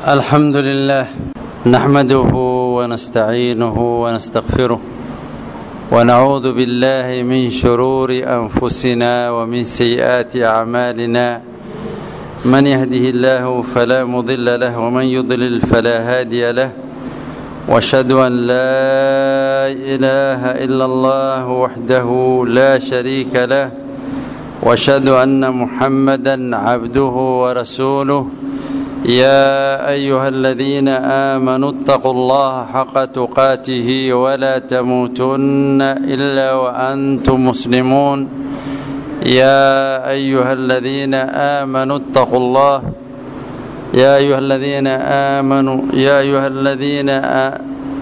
الحمد لله نحمده ونستعينه ونستغفره ونعوذ بالله من شرور انفسنا ومن سيئات اعمالنا من يهده الله فلا مضل له ومن يضلل فلا هادي له واشهد ان لا اله الا الله وحده لا شريك له واشهد ان محمدا عبده ورسوله يا ايها الذين امنوا اتقوا الله حق تقاته ولا تموتن الا وانتم مسلمون يا ايها الذين امنوا اتقوا الله يا ايها الذين امنوا يا ايها الذين آ...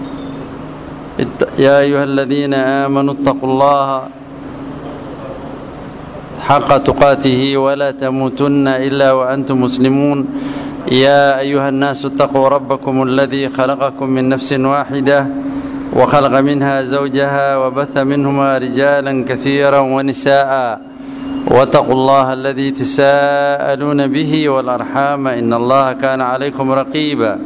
يا ايها الذين امنوا اتقوا الله حق تقاته ولا تموتن الا وانتم مسلمون يا ايها الناس اتقوا ربكم الذي خلقكم من نفس واحده وخلق منها زوجها وبث منهما رجالا كثيرا ونساء واتقوا الله الذي تساءلون به والارحام ان الله كان عليكم رقيبا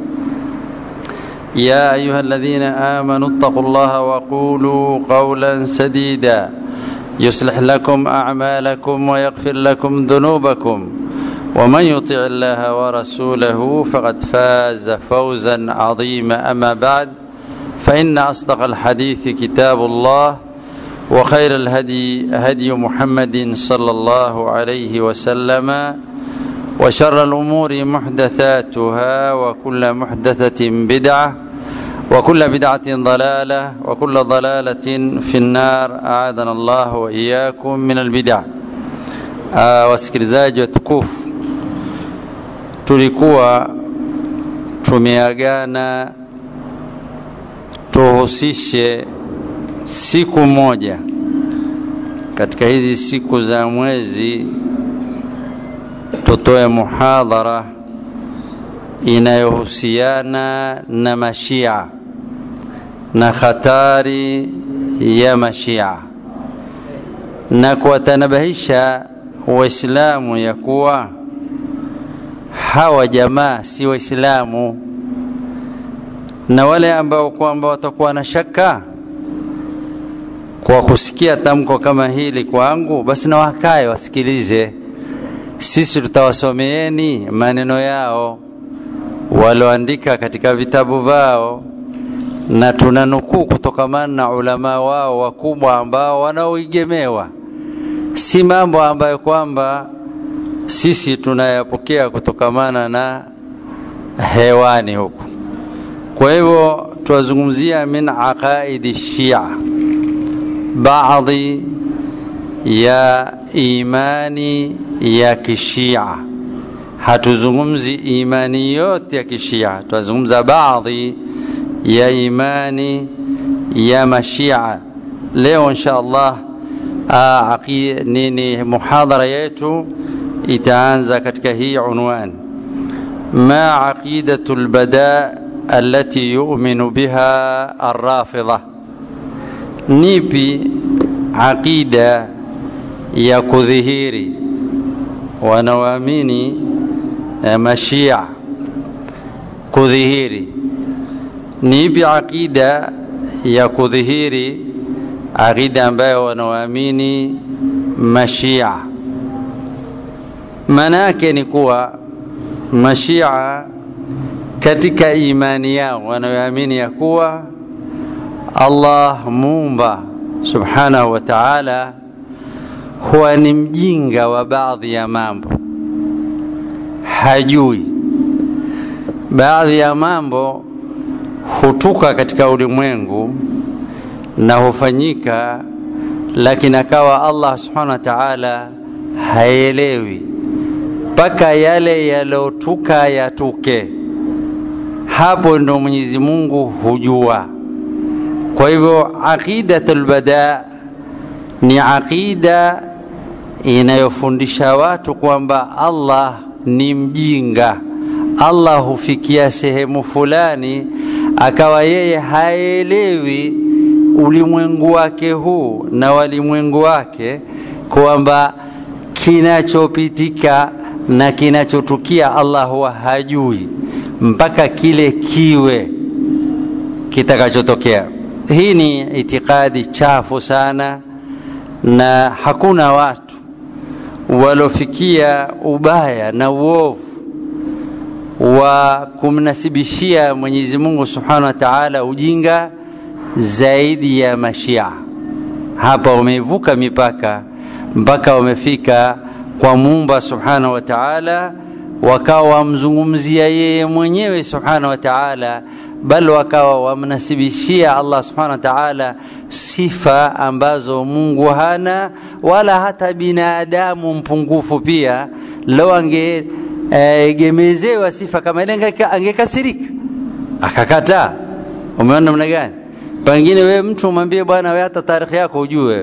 يا ايها الذين امنوا اتقوا الله وقولوا قولا سديدا يصلح لكم اعمالكم ويغفر لكم ذنوبكم ومن يطع الله ورسوله فقد فاز فوزا عظيما اما بعد فان اصدق الحديث كتاب الله وخير الهدي هدي محمد صلى الله عليه وسلم وشر الامور محدثاتها وكل محدثه بدعه وكل بدعه ضلاله وكل ضلاله في النار اعاذنا الله واياكم من البدع wasikilizaji watukufu tulikuwa tumeagana tuhusishe siku moja katika hizi siku za mwezi tutoe muhadhara inayohusiana na mashia na khatari ya mashia na kuwatanabahisha waislamu ya kuwa hawa jamaa si waislamu na wale ambao kwamba watakuwa na shaka kwa kusikia tamko kama hili kwangu basi na wakae wasikilize sisi tutawasomeeni maneno yao walioandika katika vitabu vao na tunanukuu kutokamana na ulama wao wakubwa ambao wanaoigemewa si mambo ambayo kwamba sisi tunayapokea kutokamana na hewani huku kwa hivyo tuwazungumzia min aqaidi shia baadhi ya imani ya kishia hatuzungumzi imani yote ya kishia tunazungumza baadhi ya imani ya mashia leo insha allah nini muhadhara yetu itaanza katika hii unwan ma aqidatu lbada التي يؤمن بها الرافضة nipi aqida ya kudhihiri wanaoamini mashia kudhihiri nipi aqida ya kudhihiri aqida ambayo wanaoamini mashia maana yake ni kuwa mashia katika imani yao wanayoamini ya kuwa Allah muumba subhanahu wa ta'ala huwa ni mjinga wa baadhi ya mambo, hajui baadhi ya mambo hutuka katika ulimwengu na hufanyika, lakini akawa Allah subhanahu wa ta'ala haelewi mpaka yale yalotuka yatuke hapo ndo Mwenyezi Mungu hujua. Kwa hivyo aqidatul bada ni aqida inayofundisha watu kwamba Allah ni mjinga. Allah hufikia sehemu fulani akawa yeye haelewi ulimwengu wake huu na walimwengu wake kwamba kinachopitika na kinachotukia Allah huwa hajui. mpaka kile kiwe kitakachotokea. Hii ni itikadi chafu sana, na hakuna watu walofikia ubaya na uovu wa kumnasibishia Mwenyezi Mungu Subhanahu wa Ta'ala ujinga zaidi ya Mashia. Hapa wamevuka mipaka mpaka wamefika kwa Muumba Subhanahu wa Ta'ala, wakawa wamzungumzia yeye mwenyewe Subhanahu wa Ta'ala, bal wakawa wamnasibishia Allah Subhanahu wa Ta'ala sifa ambazo Mungu hana wala hata binadamu mpungufu pia. Lau ange egemezewa uh, sifa kama ile angekasirika akakataa. Umeona namna gani? Pengine wewe mtu umwambie bwana, wewe hata tarikhi yako ujue,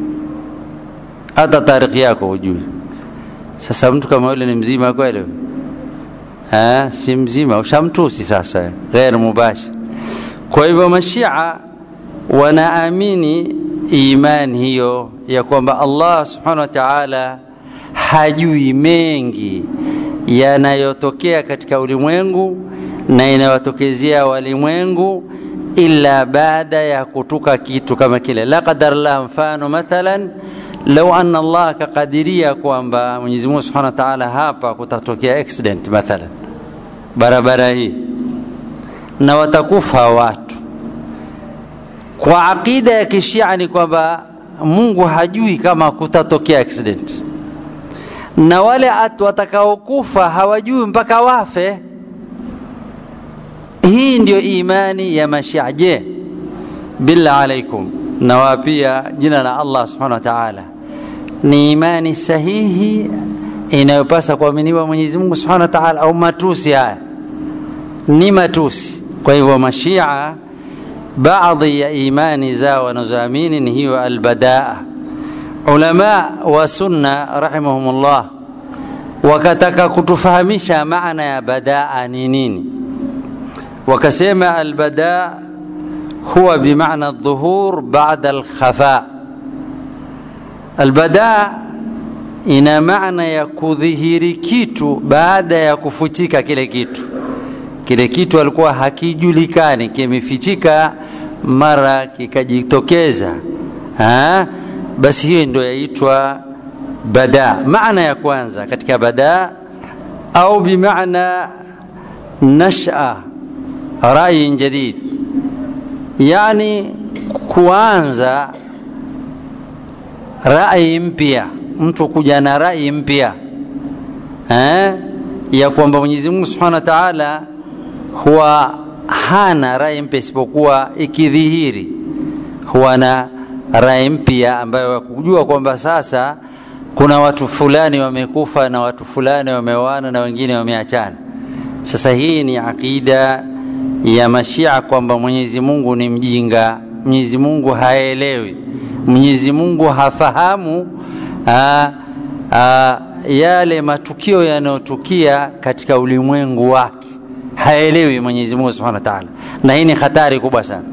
hata tarikhi yako ujue. Sasa mtu kama yule ni mzima kweli? Ha, si mzima, ushamtusi sasa, ghair mubashir. Kwa hivyo mashia wanaamini imani hiyo ya kwamba Allah subhanahu wa ta'ala hajui mengi yanayotokea katika ulimwengu na inayowatokezea walimwengu illa baada ya kutuka kitu kama kile. La qadar la, mfano mathalan, lau anna Allah akakadiria kwamba Mwenyezi Mungu Subhanahu wa Ta'ala hapa kutatokea accident mathalan, barabara hii na watakufa watu, kwa aqida ya kishia ni kwamba Mungu hajui kama kutatokea accident na wale watakaokufa hawajui mpaka wafe. Hii ndio imani ya Mashia. Je, billah alaikum, nawapia jina la Allah subhanahu wa ta'ala, ni imani sahihi inayopasa kuaminiwa Mwenyezi Mungu subhanahu wa ta'ala, au matusi haya? Ni matusi. Kwa hivyo Mashia baadhi ya imani zao wanazoamini ni hiyo albadaa ulama wa sunna rahimahumullah wakataka kutufahamisha maana ya badaa ni nini, wakasema albadaa huwa bimaana dhuhur baada alkhafa. Albadaa ina maana ya kudhihiri kitu baada ya kufuchika kile kitu. Kile kitu alikuwa hakijulikani, kimefichika, mara kikajitokeza ha? basi hiyo ndio yaitwa bada. Maana ya kwanza katika bada au bimaana nasha rai jadid, yani kuanza rai mpya, mtu kuja na rai mpya eh, ya kwamba Mwenyezi Mungu Subhanahu wa Ta'ala huwa hana rai mpya isipokuwa ikidhihiri huwa na rai mpya ambayo kujua kwamba sasa kuna watu fulani wamekufa na watu fulani wameoana na wengine wameachana. Sasa hii ni akida ya Mashia kwamba Mwenyezi Mungu ni mjinga, Mwenyezi Mungu haelewi, Mwenyezi Mungu hafahamu aa, aa, yale matukio yanayotukia katika ulimwengu wake, haelewi Mwenyezi Mungu Subhanahu wa Ta'ala, na hii ni hatari kubwa sana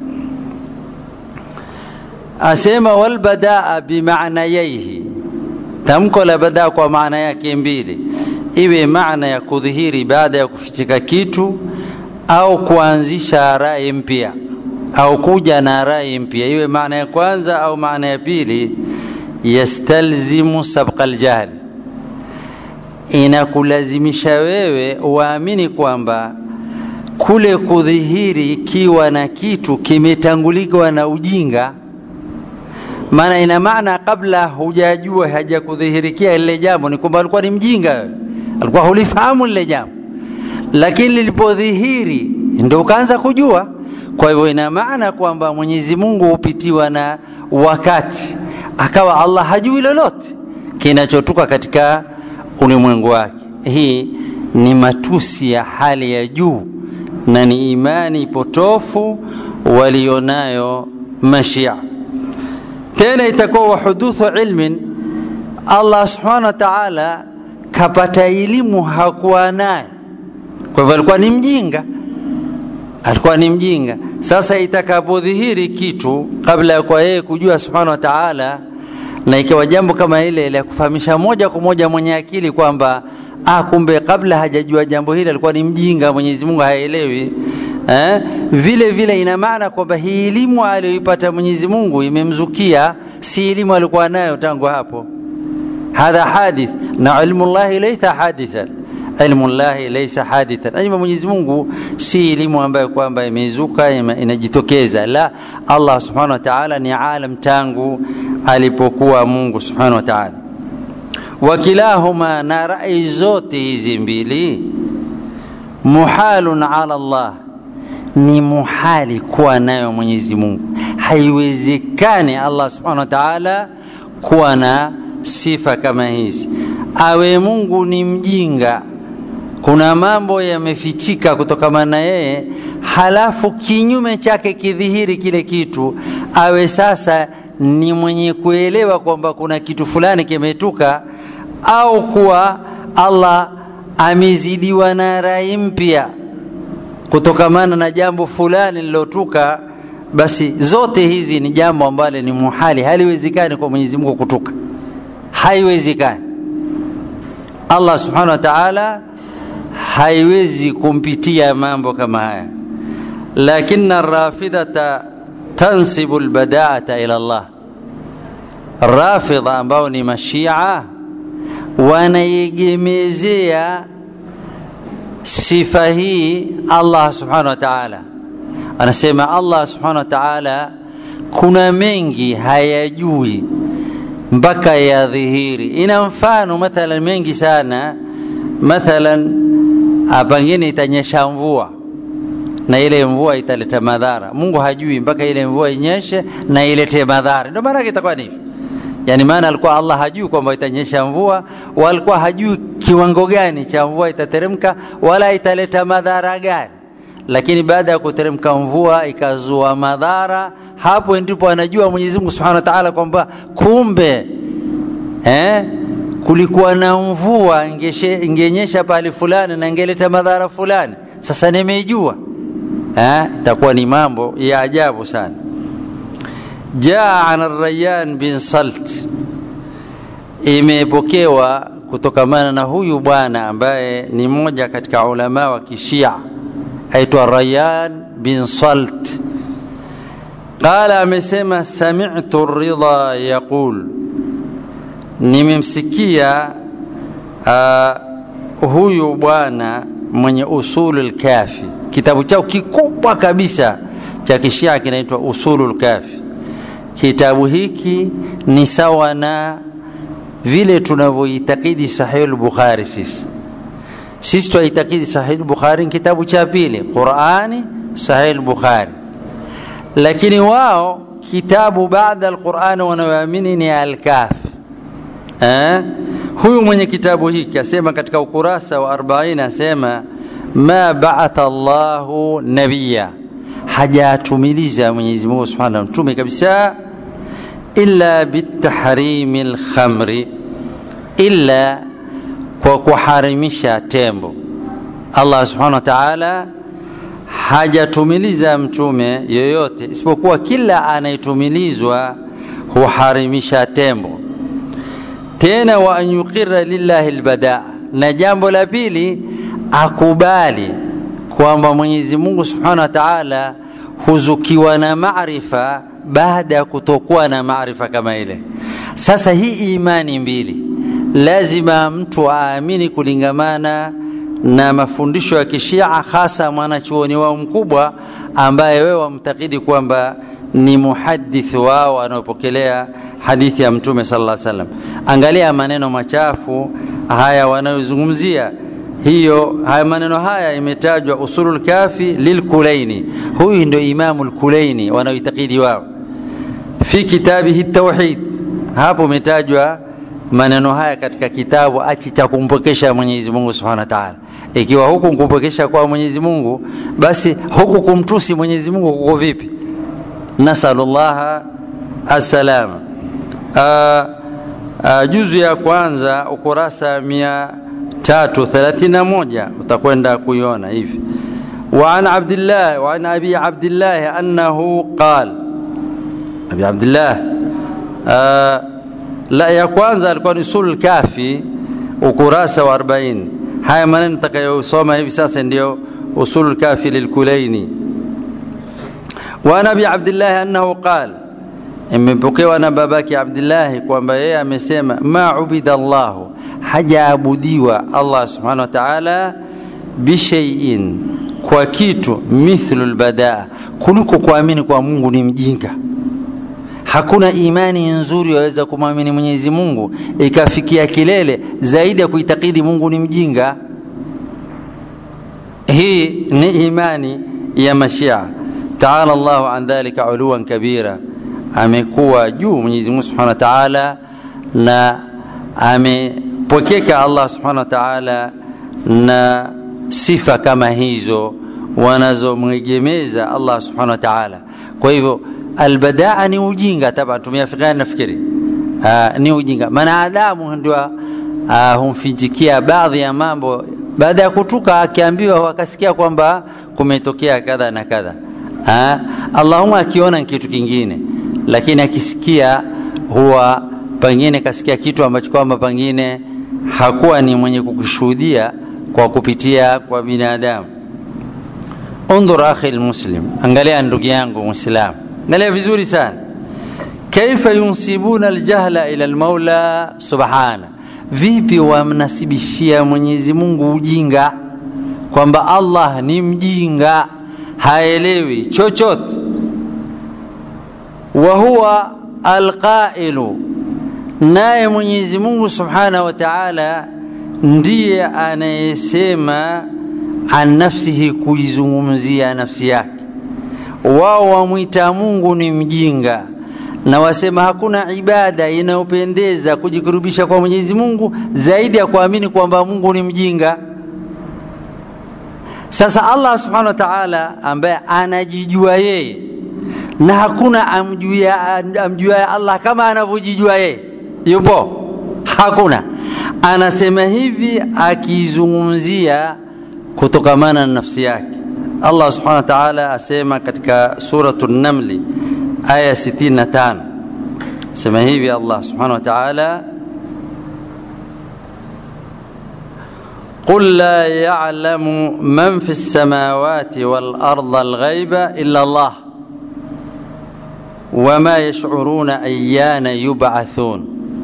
asema walbadaa bimaanayaihi, tamko la badaa kwa maana yake mbili, iwe maana ya kudhihiri baada ya kufichika kitu au kuanzisha rai mpya au kuja na rai mpya, iwe maana ya kwanza au maana ya pili. Yastalzimu sabqa aljahli, inakulazimisha wewe uamini kwamba kule kudhihiri kiwa na kitu kimetanguliwa na ujinga maana ina maana kabla hujajua hajakudhihirikia lile jambo ni kwamba alikuwa ni mjinga, alikuwa hulifahamu lile jambo, lakini lilipodhihiri ndio ukaanza kujua. Kwa hivyo ina maana kwamba Mwenyezi Mungu hupitiwa na wakati, akawa Allah hajui lolote kinachotoka katika ulimwengu wake. Hii ni matusi ya hali ya juu na ni imani potofu walionayo Mashia tena itakuwa wahuduthu ilmin, Allah subhanahu wa ta'ala kapata elimu hakuwa naye, kwa hivyo alikuwa ni mjinga, alikuwa ni mjinga. Sasa itakapodhihiri kitu kabla ya kwa yeye kujua subhanahu wa ta'ala, na ikiwa jambo kama ile la kufahamisha moja kwa moja mwenye akili kwamba ah, kumbe kabla hajajua jambo hili alikuwa ni mjinga, Mwenyezi Mungu haelewi. Eh? Vile vile ina maana kwamba hii elimu aliyoipata Mwenyezi Mungu imemzukia, si elimu alikuwa nayo tangu hapo. Hadha hadith na ilmu llahi laysa hadithan ilmu llahi laysa hadithan, ilmu Mwenyezi Mungu si elimu ambayo kwamba imezuka inajitokeza. La, Allah subhanahu wa ta'ala ni alam tangu alipokuwa Mungu subhanahu wa ta'ala. Wakilahuma, na rai zote hizi mbili, muhalun ala Allah, ni muhali kuwa nayo Mwenyezi Mungu. Haiwezekani Allah subhanahu wa ta'ala kuwa na sifa kama hizi, awe Mungu ni mjinga kuna mambo yamefichika kutokana na yeye, halafu kinyume chake kidhihiri kile kitu, awe sasa ni mwenye kuelewa kwamba kuna kitu fulani kimetuka, au kuwa Allah amezidiwa na rai mpya kutokamana na jambo fulani lilotuka. Basi zote hizi ni jambo ambalo ni muhali, haliwezekani kwa Mwenyezi Mungu kutuka, haiwezekani. Allah subhanahu wa ta'ala haiwezi kumpitia mambo kama haya, lakini rafidhata tansibu albadaata ila Allah. Rafidha ambao ni mashia wanaiegemezea sifa hii Allah subhanahu wa ta'ala. Anasema Allah subhanahu wa ta'ala kuna mengi hayajui mpaka yadhihiri. Ina mfano mathalan mengi sana, mathalan pengine itanyesha mvua na ile mvua italeta madhara. Mungu hajui mpaka ile mvua inyeshe na ilete madhara, ndio maana itakuwa ni hivi. Yani maana alikuwa Allah hajui kwamba itanyesha mvua, walikuwa hajui kiwango gani cha mvua itateremka wala italeta madhara gani, lakini baada ya kuteremka mvua ikazua madhara, hapo ndipo anajua Mwenyezi Mungu Subhanahu wa Ta'ala kwamba kumbe eh, kulikuwa na mvua ingenyesha pahali fulani na ingeleta madhara fulani. Sasa nimeijua, itakuwa ni mambo ya ajabu sana. Jaa an Rayyan bin Salt, imepokewa kutokamana na huyu bwana ambaye ni mmoja katika ulama wa Kishia aitwa Rayyan bin Salt. Qala, amesema sami'tu Ridha yaqul nimemsikia uh, huyu bwana mwenye Usulul Kafi, kitabu chao kikubwa kabisa cha kishia kinaitwa Usulul Kafi. Kitabu hiki ni sawa na vile tunavyoitakidi Sahih Bukhari sisi. Sisi twaitakidi Sahih Bukhari ni kitabu cha pili, Qurani, Sahih Bukhari, lakini wao kitabu baada al-Qurani wanayoamini ni Al-Kafi. Eh? Huyu mwenye kitabu hiki asema katika ukurasa wa 40 asema ma ba'atha Allahu nabiyya, hajatumiliza Mwenyezi Mungu Subhanahu wa mtume kabisa, illa bitahrimi lkhamri, illa kwa kuharimisha tembo. Allah Subhanahu wa Ta'ala hajatumiliza mtume yoyote isipokuwa kila anayetumilizwa huharimisha tembo tena wa an yuqira lillahi albadaa, na jambo la pili akubali kwamba Mwenyezi Mungu Subhanahu wa Ta'ala huzukiwa na maarifa baada ya kutokuwa na maarifa kama ile. Sasa hii imani mbili lazima mtu aamini kulingamana na mafundisho ya Kishia, hasa mwanachuoni wao mkubwa ambaye wewe wamtakidi kwamba ni muhadith wao wanaopokelea hadithi ya Mtume sallallahu alaihi wasallam. Angalia maneno machafu haya wanayozungumzia hiyo. Haya maneno haya imetajwa usulul kafi lilkulaini, huyu ndio Imamu lkulaini wanaoitakidi wao fi kitabihi tauhid. Hapo umetajwa maneno haya katika kitabu achi cha kumpokesha Mwenyezi Mungu Subhanahu wa Ta'ala. Ikiwa huku kumpokesha kwa Mwenyezi Mungu, basi huku kumtusi Mwenyezi Mungu kuko vipi? Nasalullaha assalama. Juzu ya kwanza ukurasa mia tatu thelathini na moja utakwenda kuiona hivi. وعن عبد الله وعن أبي عبد الله أنه قال أبي عبد الله آه لا ya kwanza alikuwa ni usul kafi ukurasa wa 40 haya maneno takayosoma hivi sasa ndio usulul kafi lilkulaini wa nabi abdillahi annahu qala imepokewa na babake abdillahi kwamba yeye amesema ma ubida llahu hajaabudiwa allah subhanahu wa taala bishaiin kwa kitu mithlu lbadaa kuliko kuamini kwa mungu ni mjinga hakuna imani nzuri waweza kumwamini mwenyezi mungu ikafikia kilele zaidi ya kuitakidi mungu ni mjinga hii ni imani ya mashia taala llahu an dhalika uluwan kabira amekuwa juu mwenyezi mungu subhanahu wa taala na amepokeka allah subhanahu wa taala na sifa kama hizo wanazomwegemeza allah subhanahu wa taala kwa hivyo albadaa ni ujinga taban tumeafikiana nafikiri uh, ni ujinga mwanadamu ndio uh, humfijikia baadhi ya mambo baada ya kutuka akiambiwa akasikia kwamba kumetokea kadha na kadha uh, allahuma akiona kitu kingine lakini akisikia huwa pengine kasikia kitu ambacho kwamba pengine hakuwa ni mwenye kukishuhudia kwa kupitia kwa binadamu undhur akhi lmuslim angalia ndugu yangu mwislamu angalia vizuri sana kaifa yunsibuna aljahla ila lmaula subhana vipi wamnasibishia mwenyezi mungu ujinga kwamba allah ni mjinga haelewi chochote wa huwa alqailu naye mwenyezi mungu subhanahu wa taala ndiye anayesema an nafsihi kuizungumzia nafsi yake wao wamwita mungu ni mjinga na wasema hakuna ibada inayopendeza kujikurubisha kwa mwenyezi mungu zaidi ya kuamini kwamba mungu ni mjinga sasa allah subhanahu wa taala ambaye anajijua yeye na hakuna amjuaye allah kama anavyojijua yeye yupo hakuna anasema hivi akizungumzia kutokamana na nafsi yake allah subhanahu wa taala asema katika suratu namli aya 65 sema hivi allah subhanahu wa taala قل لا يعلم من في السماوات والارض الغيب الا الله وما يشعرون ايان يبعثون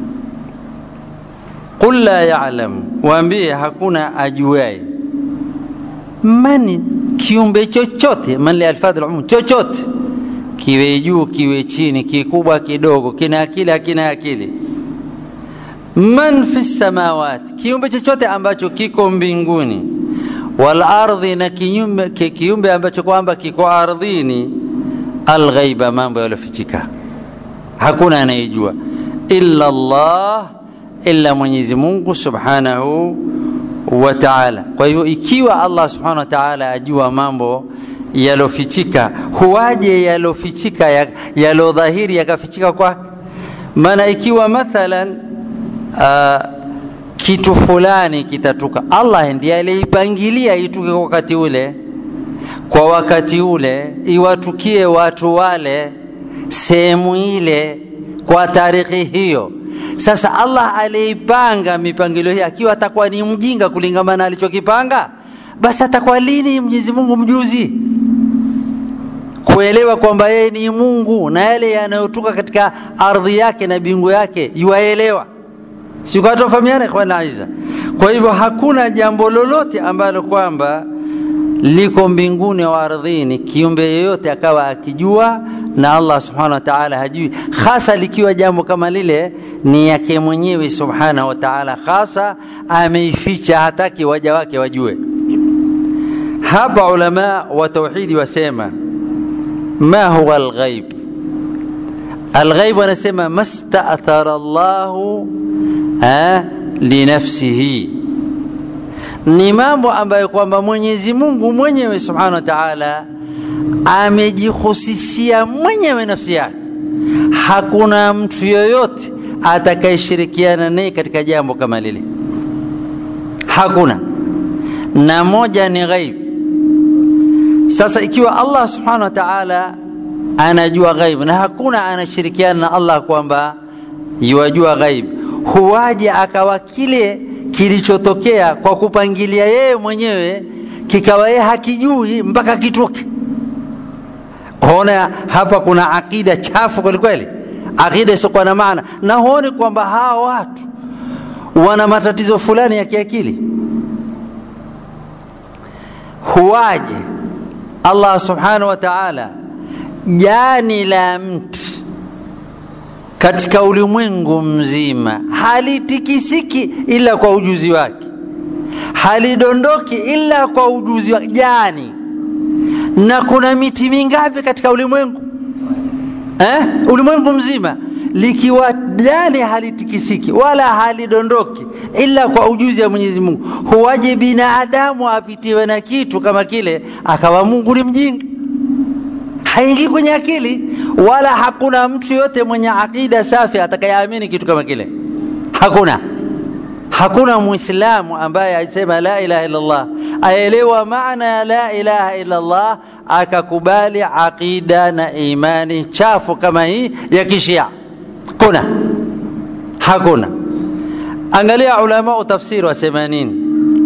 قل لا يعلم waambie hakuna ajuaye mani kiumbe chochote man lialfadhi lumum chochote kiwe juu kiwe chini kikubwa kidogo kina akili hakina akili man fi samawati kiumbe chochote ambacho kiko mbinguni wal ardhi na kiumbe, kiumbe ambacho kwamba kiko ardhini alghaiba mambo yaliyofichika hakuna anayejua illa Allah illa Mwenyezi Mungu subhanahu wa ta'ala. Kwa hivyo ikiwa Allah subhanahu wa ta'ala ajua mambo yalofichika, huwaje yalofichika yalodhahiri yakafichika kwake? Maana ikiwa mathalan uh, kitu fulani kitatuka, Allah ndiye aliipangilia ituke kwa wakati ule, kwa wakati ule, iwatukie watu wale sehemu ile kwa tarikhi hiyo. Sasa Allah aliipanga mipangilio hii, akiwa atakuwa ni mjinga kulingana na alichokipanga, basi atakuwa lini Mwenyezi Mungu mjuzi kuelewa kwamba yeye ni Mungu na yale yanayotoka katika ardhi yake na bingu yake yuaelewa? Sikatofahamiana ikhwan aiza. Kwa hivyo hakuna jambo lolote ambalo kwamba liko mbinguni au ardhini kiumbe yeyote akawa akijua na Allah subhanahu wa ta'ala hajui, hasa likiwa jambo kama lile ni yake mwenyewe subhanahu wa ta'ala, hasa ameificha, hataki waja wake wajue. Hapa ulama wa tauhidi wasema ma huwa alghaib. Alghaib wanasema mastaathara Allahu linafsihi ni mambo ambayo kwamba Mwenyezi Mungu mwenyewe Subhanahu wa Ta'ala amejihusishia mwenyewe nafsi yake. Hakuna mtu yoyote atakayeshirikiana naye katika jambo kama lile, hakuna. Na moja ni ghaib. Sasa ikiwa Allah Subhanahu wa Ta'ala anajua ghaib na hakuna anashirikiana na Allah kwamba yuwajua ghaib, huwaje akawa kile kilichotokea kwa kupangilia yeye mwenyewe kikawa yeye hakijui mpaka kitoke ona hapa kuna akida chafu kwelikweli akida isiokuwa na maana na huoni kwamba hawa watu wana matatizo fulani ya kiakili huwaje allah subhanahu wa taala jani la mti katika ulimwengu mzima halitikisiki ila kwa ujuzi wake halidondoki ila kwa ujuzi wake jani na kuna miti mingapi katika ulimwengu eh? ulimwengu mzima likiwa jani halitikisiki wala halidondoki ila kwa ujuzi wa mwenyezi mungu huwaje binadamu apitiwe na kitu kama kile akawa mungu ni mjinga haingii kwenye akili wala hakuna mtu yote mwenye aqida safi atakayeamini kitu kama kile hakuna hakuna muislamu ambaye aisema la ilaha illallah aelewa maana ya la ilaha illallah akakubali aqida na imani chafu kama hii ya kishia kuna hakuna angalia ulama tafsiri wasema nini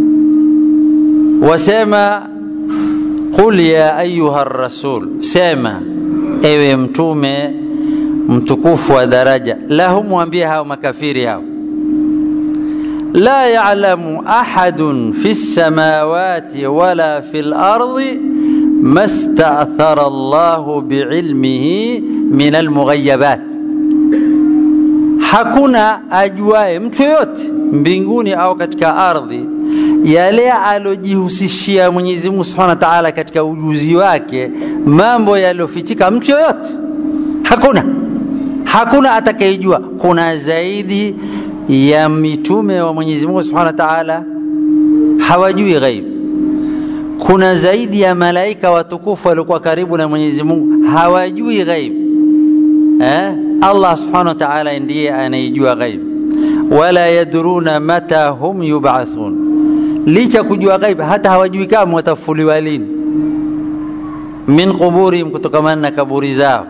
wasema qul ya ayuha rasul sema ewe mtume mtukufu wa daraja lahum mwambie hao makafiri hao la yalamu ahadun fi lsamawati wala fi lardi ma stathara llahu biilmihi min almughayabat hakuna ajuaye mtu yoyote mbinguni au katika ardhi yale alojihusishia Mwenyezi Mungu Subhanahu wa Ta'ala katika ujuzi wake, mambo yaliyofichika mtu yoyote hakuna, hakuna atakayejua. Kuna zaidi ya mitume wa Mwenyezi Mungu Subhanahu wa Ta'ala hawajui ghaib. Kuna zaidi ya malaika watukufu waliokuwa karibu na Mwenyezi Mungu hawajui ghaib. Eh? Allah Subhanahu wa Ta'ala ndiye anayejua ghaib. Wala yadruna mata hum yub'athun licha kujua ghaib hata hawajui kama watafufuliwa lini min quburihim kutokamana na kaburi zao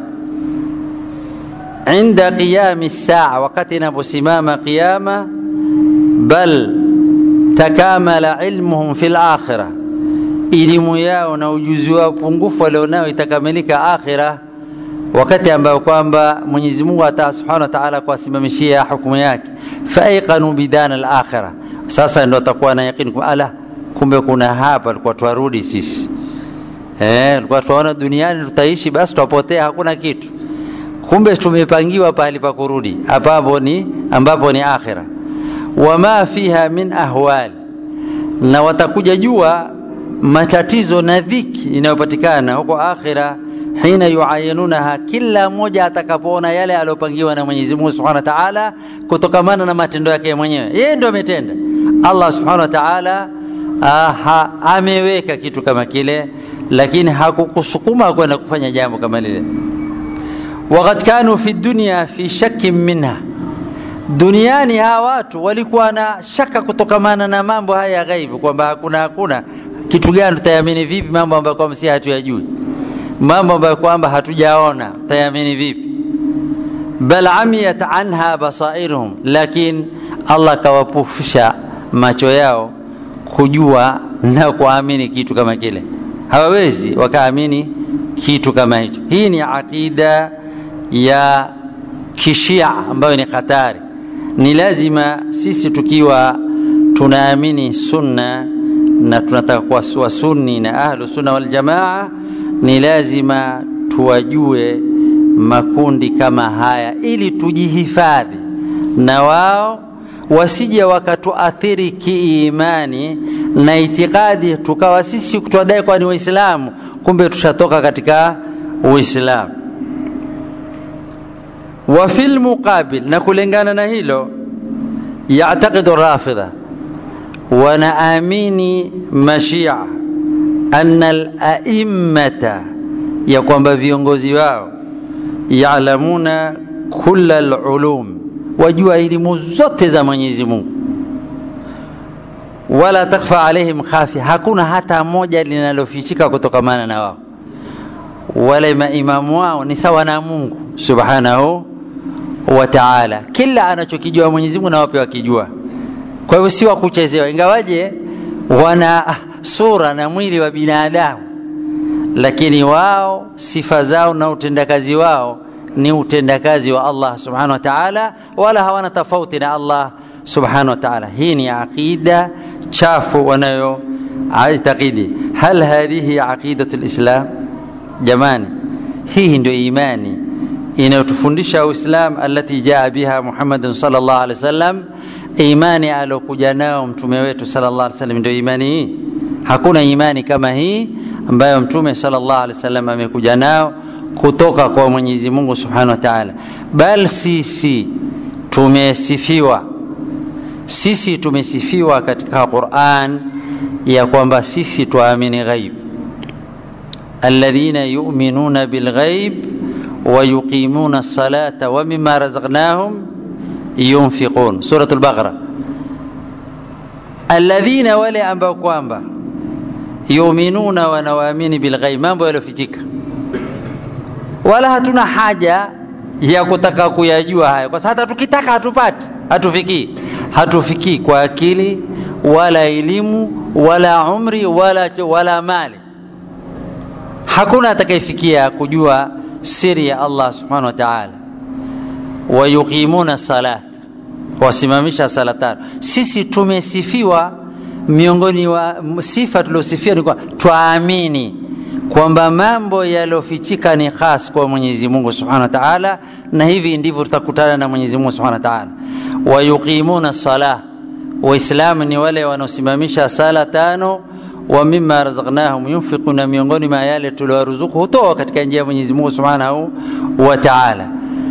inda qiyami saa wakati inaposimama qiyama bal takamala ilmuhum fi lakhira elimu yao na ujuzi wao pungufu walionao itakamilika akhira wakati ambayo kwamba Mwenyezi Mungu ata subhanahu wa ta'ala kuwasimamishia hukumu yake faiqanu bidana al-akhirah sasa ndo atakuwa na yakini kwa ala kumbe kuna hapa tulikuwa twarudi sisi eh tulikuwa tunaona duniani tutaishi basi tutapotea hakuna kitu kumbe tumepangiwa pahali pa kurudi hapapo ni ambapo ni akhira wama fiha min ahwal na watakuja jua matatizo na dhiki inayopatikana huko akhira hina yuayinunaha kila mmoja atakapoona yale aliyopangiwa na Mwenyezi Mungu Subhanahu wa Ta'ala kutokamana na matendo yake mwenyewe yeye ndio ametenda Allah Subhanahu wa Ta'ala aha, ameweka kitu kama kile lakini hakukusukuma kwenda kufanya jambo kama lile waqad kanu fi dunya fi shakkin minha duniani hawa watu walikuwa na shaka kutokamana na mambo haya ya ghaibu kwamba hakuna hakuna kitu gani tutayamini vipi mambo ambayo kwamba si hatuyajui mambo ambayo kwamba hatujaona tutayamini vipi bal amiyat anha basairuhum lakin Allah kawapufisha macho yao kujua na kuamini kitu kama kile hawawezi wakaamini kitu kama hicho hii ni aqida ya kishia ambayo ni hatari ni lazima sisi tukiwa tunaamini sunna na tunataka kuwa sunni na ahlu sunna wal jamaa ni lazima tuwajue makundi kama haya ili tujihifadhi na wao wasije wakatuathiri kiimani na itikadi tukawa sisi tuwadai kwa ni waislamu kumbe tushatoka katika uislamu wa fil muqabil na kulingana na hilo yataqidu rafidha wanaamini mashia anna al-a'immata ya kwamba viongozi wao yaalamuna kulla al-ulum wajua elimu zote za Mwenyezi Mungu wala takfa alaihim khafi hakuna hata moja linalofichika kutokamana na wao wala maimamu wao ni sawa na Mungu subhanahu wa ta'ala kila anachokijua Mwenyezi Mungu na wape wakijua kwa hivyo si wa kuchezewa ingawaje wana sura na mwili wa binadamu lakini wao sifa zao na utendakazi wao ni utendakazi wa Allah subhanahu wa ta'ala wala hawana tofauti na Allah subhanahu wa ta'ala hii ni aqida chafu wanayo aitakidi hal hadhihi aqidatu lislam jamani hii ndio imani inayotufundisha uislam alati jaa biha muhammadun sallallahu alaihi wasallam imani alokuja nao mtume wetu sallallahu alaihi wasallam ndio imani hii hakuna imani kama hii ambayo mtume sallallahu alaihi wasallam amekuja nao kutoka kwa Mwenyezi Mungu Subhanahu wa Ta'ala bal sisi tumesifiwa sisi tumesifiwa katika Qur'an ya kwamba sisi tuamini ghaib alladhina yu'minuna bilghaib wa yuqimuna as-salata wa mimma razaqnahum yunfiqun suratul baqara alladhina wale ambao kwamba yuminuna wanawaamini bilghaib mambo yaliyofichika wala hatuna haja ya kutaka kuyajua haya kwa sababu hata tukitaka hatupati hatufikii hatufikii kwa akili wala elimu wala umri wala, wala mali hakuna atakayefikia kujua siri ya Allah subhanahu wa ta'ala wayuqimuna salat wasimamisha sala tano sisi tumesifiwa miongoni wa sifa tuliosifia ni kwa twaamini kwamba mambo yaliyofichika ni khas kwa Mwenyezi Mungu Subhanahu wa Ta'ala, na hivi ndivyo tutakutana na Mwenyezi Mungu Subhanahu wa Ta'ala. Wayuqimuna salah, Waislamu ni wale wanaosimamisha sala tano, wa mimma razaqnahum yunfiquna, miongoni mwa yale tuliowaruzuku hutoa katika njia ya Mwenyezi Mungu Subhanahu wa Ta'ala.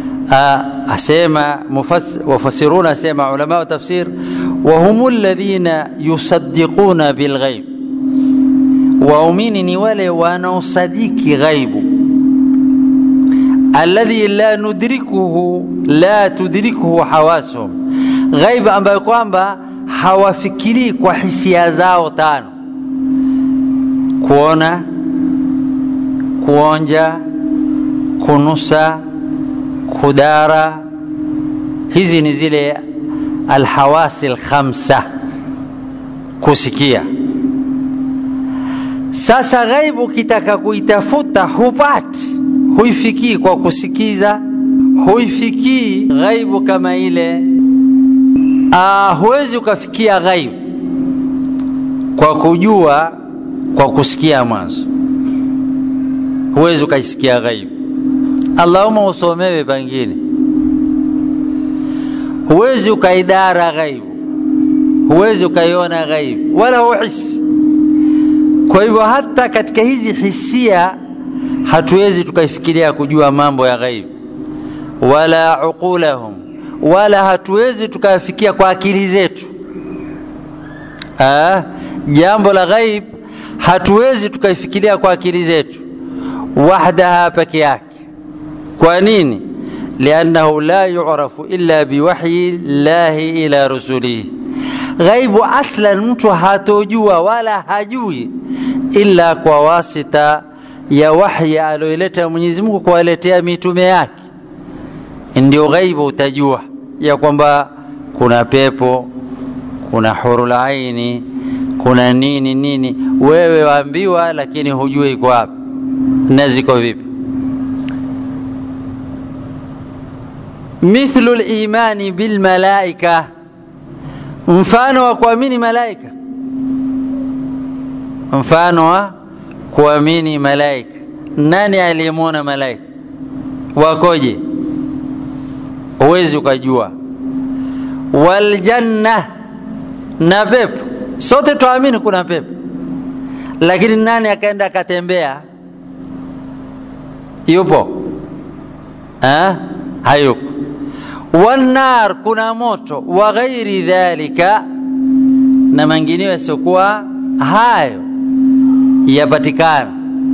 asema wafasiruna asema ulama wa tafsir وهم الذين يصدقون بالغيب waumini ni wale wanaosadiki ghaibu alladhi la nudrikuhu la tudrikuhu hawasuhum ghaibu ambayo kwamba hawafikirii kwa hisia zao tano kuona kuonja kunusa kudara hizi ni zile alhawasi alkhamsa kusikia sasa ghaibu ukitaka kuitafuta hupati huifikii kwa kusikiza huifikii ghaibu kama ile uh, huwezi ukafikia ghaibu kwa kujua kwa kusikia mwanzo huwezi ukaisikia ghaibu allahuma usomewe pengine huwezi ukaidara ghaibu huwezi ukaiona ghaibu wala huhisi kwa hivyo hata katika hizi hisia hatuwezi tukaifikiria kujua mambo ya ghaibu wala uqulahum wala hatuwezi tukafikia kwa akili zetu ah, jambo la ghaib hatuwezi tukaifikiria kwa akili zetu wahdaha peke yake kwa nini liannahu la yurafu illa biwahyi llahi ila rusulihi ghaibu aslan mtu hatojua wala hajui illa kwa wasita ya wahyi alioileta Mwenyezi Mungu kuwaletea mitume yake ndio ghaibu utajua ya kwamba kuna pepo kuna hurul aini kuna nini nini wewe waambiwa lakini hujui iko wapi na ziko vipi mithlu limani bilmalaika mfano wa kuamini malaika mfano wa kuamini malaika nani aliyemwona malaika wakoje huwezi ukajua waljanna na pepo sote tuamini kuna pepo lakini nani akaenda akatembea yupo ha? hayupo wannar kuna moto wa ghairi dhalika na mengineyo yasiokuwa hayo yapatikana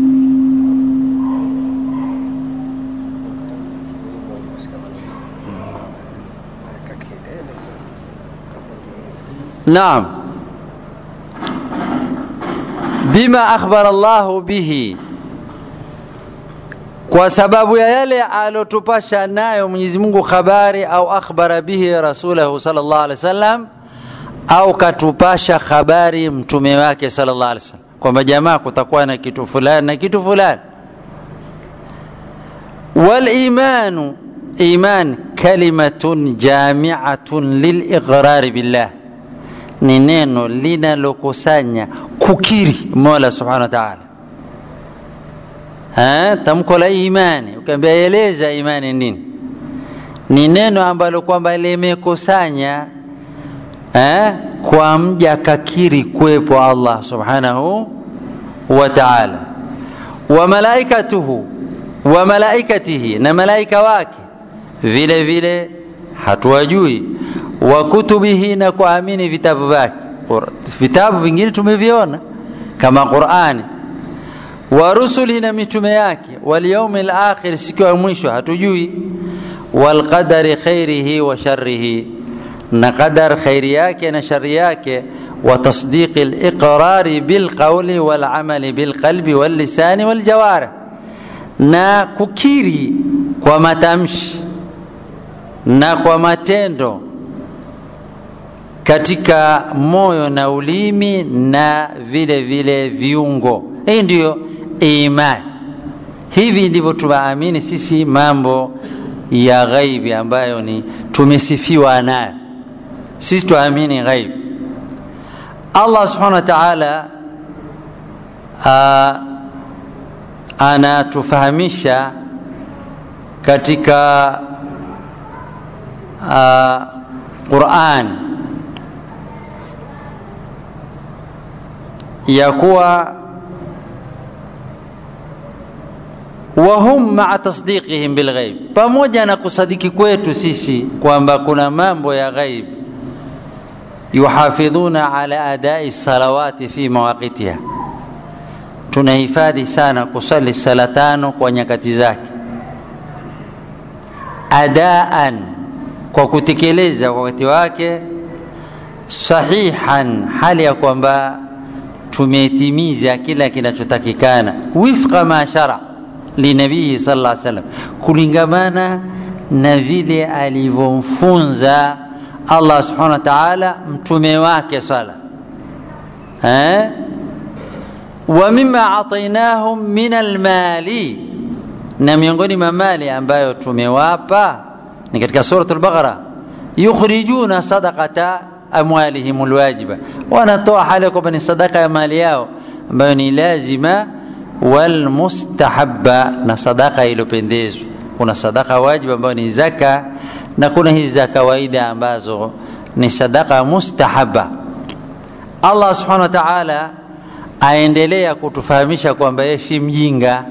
naam bima akhbara Allahu bihi kwa sababu ya yale alotupasha nayo Mwenyezi Mungu habari au akhbara bihi rasulahu sallallahu alaihi wasallam au katupasha habari mtume wake sallallahu alaihi wasallam kwamba jamaa kutakuwa na kitu fulani na kitu fulani walimanu iman kalimatun jamiatun liliqrari billah ni neno linalokusanya kukiri mola subhanahu wa taala tamko la imani ukiambia eleza imani nini ni neno ambalo kwamba limekusanya eh, kwa mja kakiri kuwepo allah subhanahu wa taala wa malaikatuhu wa malaikatihi na malaika wake vile vile hatuwajui wa kutubihi na kuamini vitabu vyake vitabu vingine tumeviona kama qurani wa rusuli na mitume yake walyaumi lakhir siku ya mwisho hatujui walqadari khairihi wa sharihi na qadar khairi yake na shari yake wa tasdiqi liqrari bilqauli walamali bilqalbi wallisani waljawarih na kukiri kwa matamshi na kwa matendo katika moyo na ulimi na vile vile viungo hii ndiyo imani hivi ndivyo tunaamini sisi mambo ya ghaibi ambayo ni tumesifiwa nayo sisi tuamini ghaibi allah subhanahu wa taala anatufahamisha katika uh, qurani ya kuwa wahum maa tasdiqihim bilghaib, pamoja na kusadiki kwetu sisi kwamba kuna mambo ya ghaib, yuhafidhuna ala adai salawati fi mawaqitiha, tunahifadhi sana kusali sala tano kwa nyakati zake, adaan, kwa kutekeleza kwa wakati wake, sahihan, hali ya kwamba tumetimiza kila kinachotakikana, wifqa ma shara linabii sallallahu alaihi wasallam, kulingamana na vile alivyomfunza Allah subhanahu wa ta'ala mtume wake sala eh? wa mimma atainahum min almali, na miongoni mwa mali ambayo tumewapa ni katika suratul Baqara, yukhrijuna sadaqata amwalihim alwajiba, wanatoa hali kwamba ni sadaka ya mali yao ambayo ni lazima walmustahabba, na sadaka iliyopendezwa. Kuna sadaka wajiba ambayo ni zaka na kuna hizi za kawaida ambazo ni sadaka mustahabba. Allah subhanahu wa ta'ala aendelea kutufahamisha kwamba yeye si mjinga.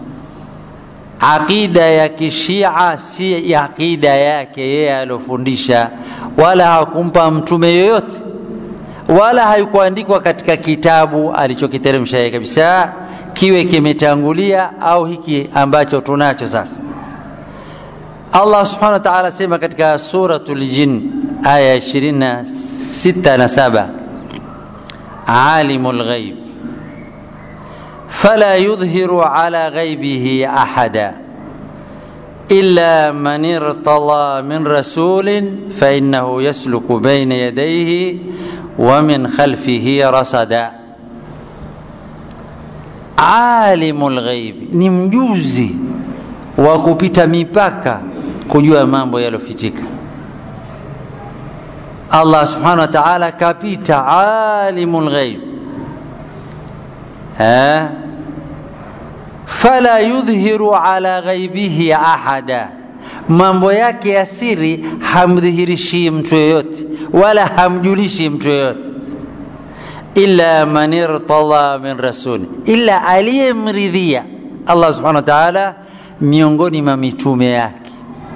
Aqida ya kishia si aqida yake yeye aliofundisha, wala hakumpa mtume yoyote, wala haikuandikwa katika kitabu alichokiteremsha yeye kabisa, kiwe kimetangulia au hiki ambacho tunacho sasa. Allah subhanahu wa ta'ala sema katika suratul Jin aya 26 na 7, alimul ghaib fala yudhiru ala ghaibihi ahada illa man irtada min rasulin fa innahu yasluku bayna yadayhi wa min khalfihi rasada. Alimul ghaib ni mjuzi wa kupita mipaka kujua mambo yaliyofichika. Allah subhanahu wa ta'ala kapita alimul ghaib eh, fala yudhihiru ala ghaibihi ahada, mambo yake ya siri hamdhihirishi mtu yoyote wala hamjulishi mtu yoyote, illa man irtada min rasuli, illa aliyemridhia Allah subhanahu wa ta'ala miongoni mwa mitume yake,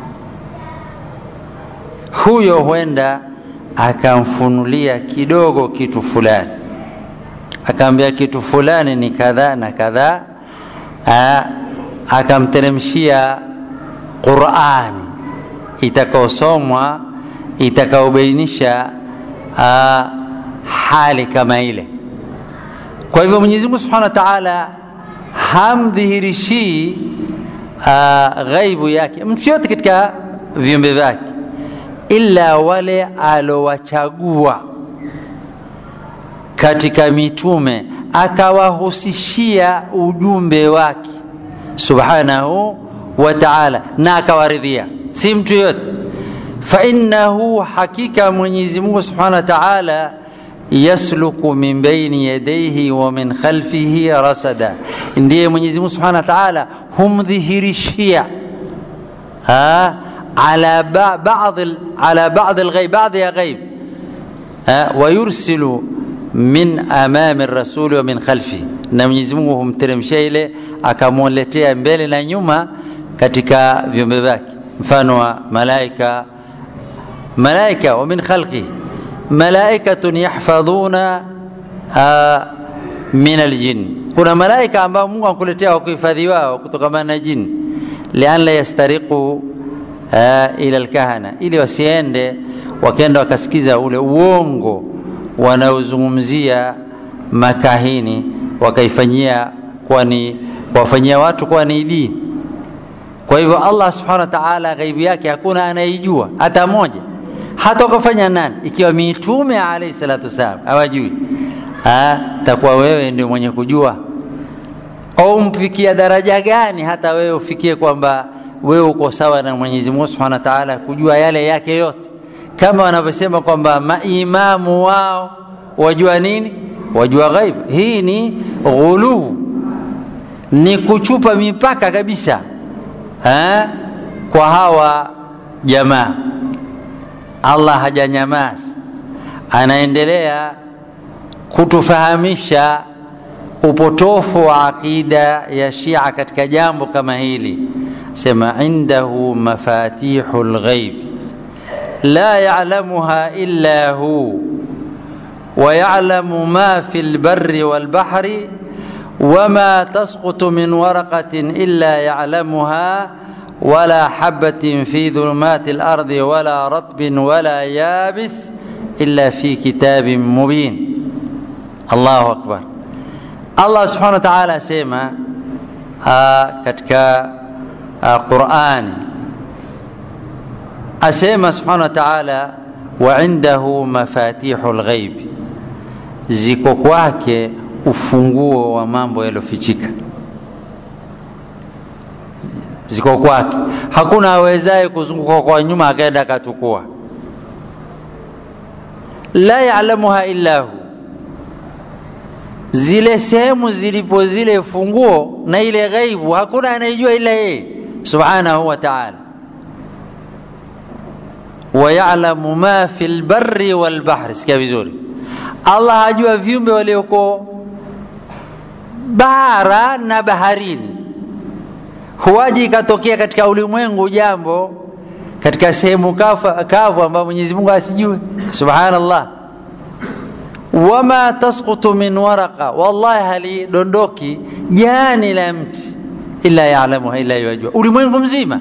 huyo huenda akamfunulia kidogo kitu fulani, akaambia kitu fulani ni kadhaa na kadhaa, akamteremshia Qurani itakaosomwa itakaobainisha hali kama ile. Kwa hivyo Mwenyezi Mungu Subhanahu wa Ta'ala hamdhihirishii uh, ghaibu yake mtu yote katika viumbe vyake ila wale alowachagua katika mitume akawahusishia ujumbe wake subhanahu wa ta'ala na akawaridhia si mtu yote fainnahu hakika mwenyezi mungu subhanahu wa ta'ala yasluku min baini yadayhi wa min khalfihi rasada ndiye mwenyezi mungu subhanahu wa ta'ala humdhihirishia على بعض على بعض الغيب بعض يا غيب ويرسل من امام الرسول ومن خلفه na Mwenyezi Mungu humteremshia ile akamwletea mbele na nyuma katika viumbe vyake mfano wa malaika malaika wa min khalqi malaikatun yahfadhuna min aljin kuna malaika ambao Mungu anakuletea wa kuhifadhi wao kutokana na jini lian la yastariqu uh, ila alkahana ili wasiende wakenda wakasikiza ule uongo wanaozungumzia makahini wakaifanyia kwani kuwafanyia watu kuwa ni dini kwa hivyo allah subhanahu wa taala ghaibu yake hakuna anaijua hata moja hata ukafanya nani ikiwa mitume alaihi salatu wassalam hawajui takuwa wewe ndio mwenye kujua au mfikia daraja gani hata wewe ufikie kwamba wewe uko sawa na Mwenyezi Mungu Subhanahu wa Ta'ala kujua yale yake yote, kama wanavyosema kwamba maimamu wao wajua nini? Wajua ghaibu. Hii ni ghuluu, ni kuchupa mipaka kabisa ha? kwa hawa jamaa. Allah hajanyamaza, anaendelea kutufahamisha upotofu wa aqida ya Shia katika jambo kama hili sema indahu mafatihu lghaib la yalamuha illa hu ويعلم ما في البر والبحر وما تسقط من ورقة إلا يعلمها ولا حبة في ظلمات الأرض ولا رطب ولا يابس إلا في كتاب مبين الله أكبر Allah subhanahu wa ta'ala asema katika Qur'ani asema subhanahu wa ta'ala wa indahu mafatihul ghaib, ziko kwake ufunguo wa mambo yaliyofichika, ziko kwake. Hakuna awezaye kuzunguka kwa nyuma akaenda akatukua. La ya'lamuha illa hu zile sehemu zilipo zile funguo na ile ghaibu hakuna anayejua ila yeye subhanahu wa ta'ala wayalamu ma fi lbari walbahri sikia vizuri allah hajua viumbe walioko bara na baharini huwaji ikatokea katika ulimwengu jambo katika sehemu kavu ambayo mwenyezi mungu asijue subhanallah wama tasqutu min waraqa, wallahi halidondoki jani la mti illa yalamuha, illa yajua ulimwengu mzima.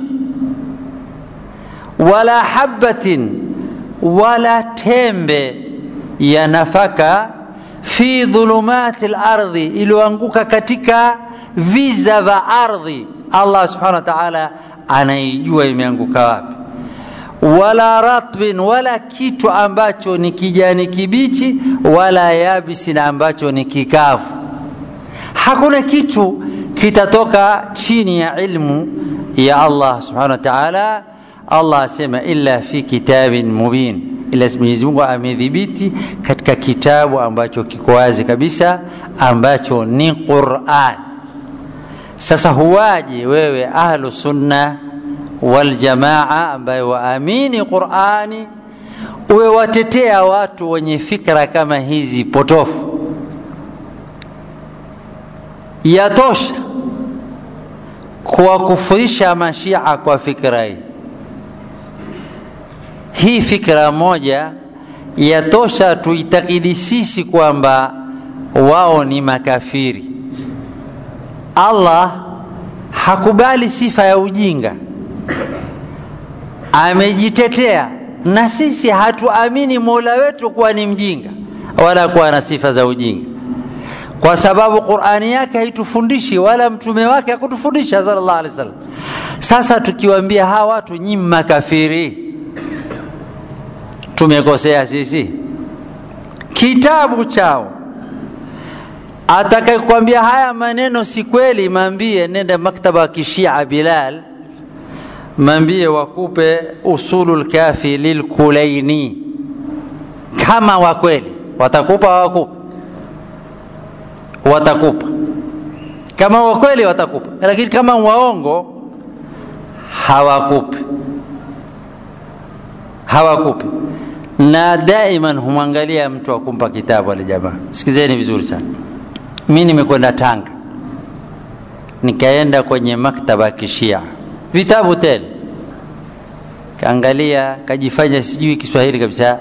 Wala habatin, wala tembe ya nafaka fi dhulumati lardhi, iliyoanguka katika viza vya ardhi. Allah subhanahu wa ta'ala anaijua imeanguka wapi wala ratbin, wala kitu ambacho ni kijani kibichi, wala yabisi, na ambacho ni kikavu. Hakuna kitu kitatoka chini ya ilmu ya Allah subhanahu wa ta'ala. Allah asema illa fi kitabin mubin, ila Mwenyezi Mungu amedhibiti katika kitabu ambacho kiko wazi kabisa, ambacho ni Qur'an. Sasa huwaje wewe ahlu sunna waljamaa ambaye waamini Qurani uwe watetea watu wenye fikra kama hizi potofu. Yatosha kuwakufurisha mashia kwa fikra hii. Hii fikra moja yatosha tuitakidi sisi kwamba wao ni makafiri. Allah hakubali sifa ya ujinga amejitetea na sisi hatuamini mola wetu kuwa ni mjinga wala kuwa na sifa za ujinga kwa sababu qurani yake haitufundishi wala mtume wake hakutufundisha sallallahu alaihi wasallam sasa tukiwaambia hawa watu nyi makafiri tumekosea sisi kitabu chao atakayekwambia haya maneno si kweli, maambie nenda maktaba ya kishia Bilal, maambie wakupe usulul kafi lilkulaini, kama wa kweli watakupa, wakupa watakupa, kama wa kweli watakupa, lakini kama waongo hawakupi, hawakupi. Na daiman humwangalia mtu akumpa kitabu wale jamaa. Sikizeni vizuri sana mi nimekwenda Tanga, nikaenda kwenye maktaba ya kishia vitabu tele, kaangalia, kajifanya sijui Kiswahili kabisa.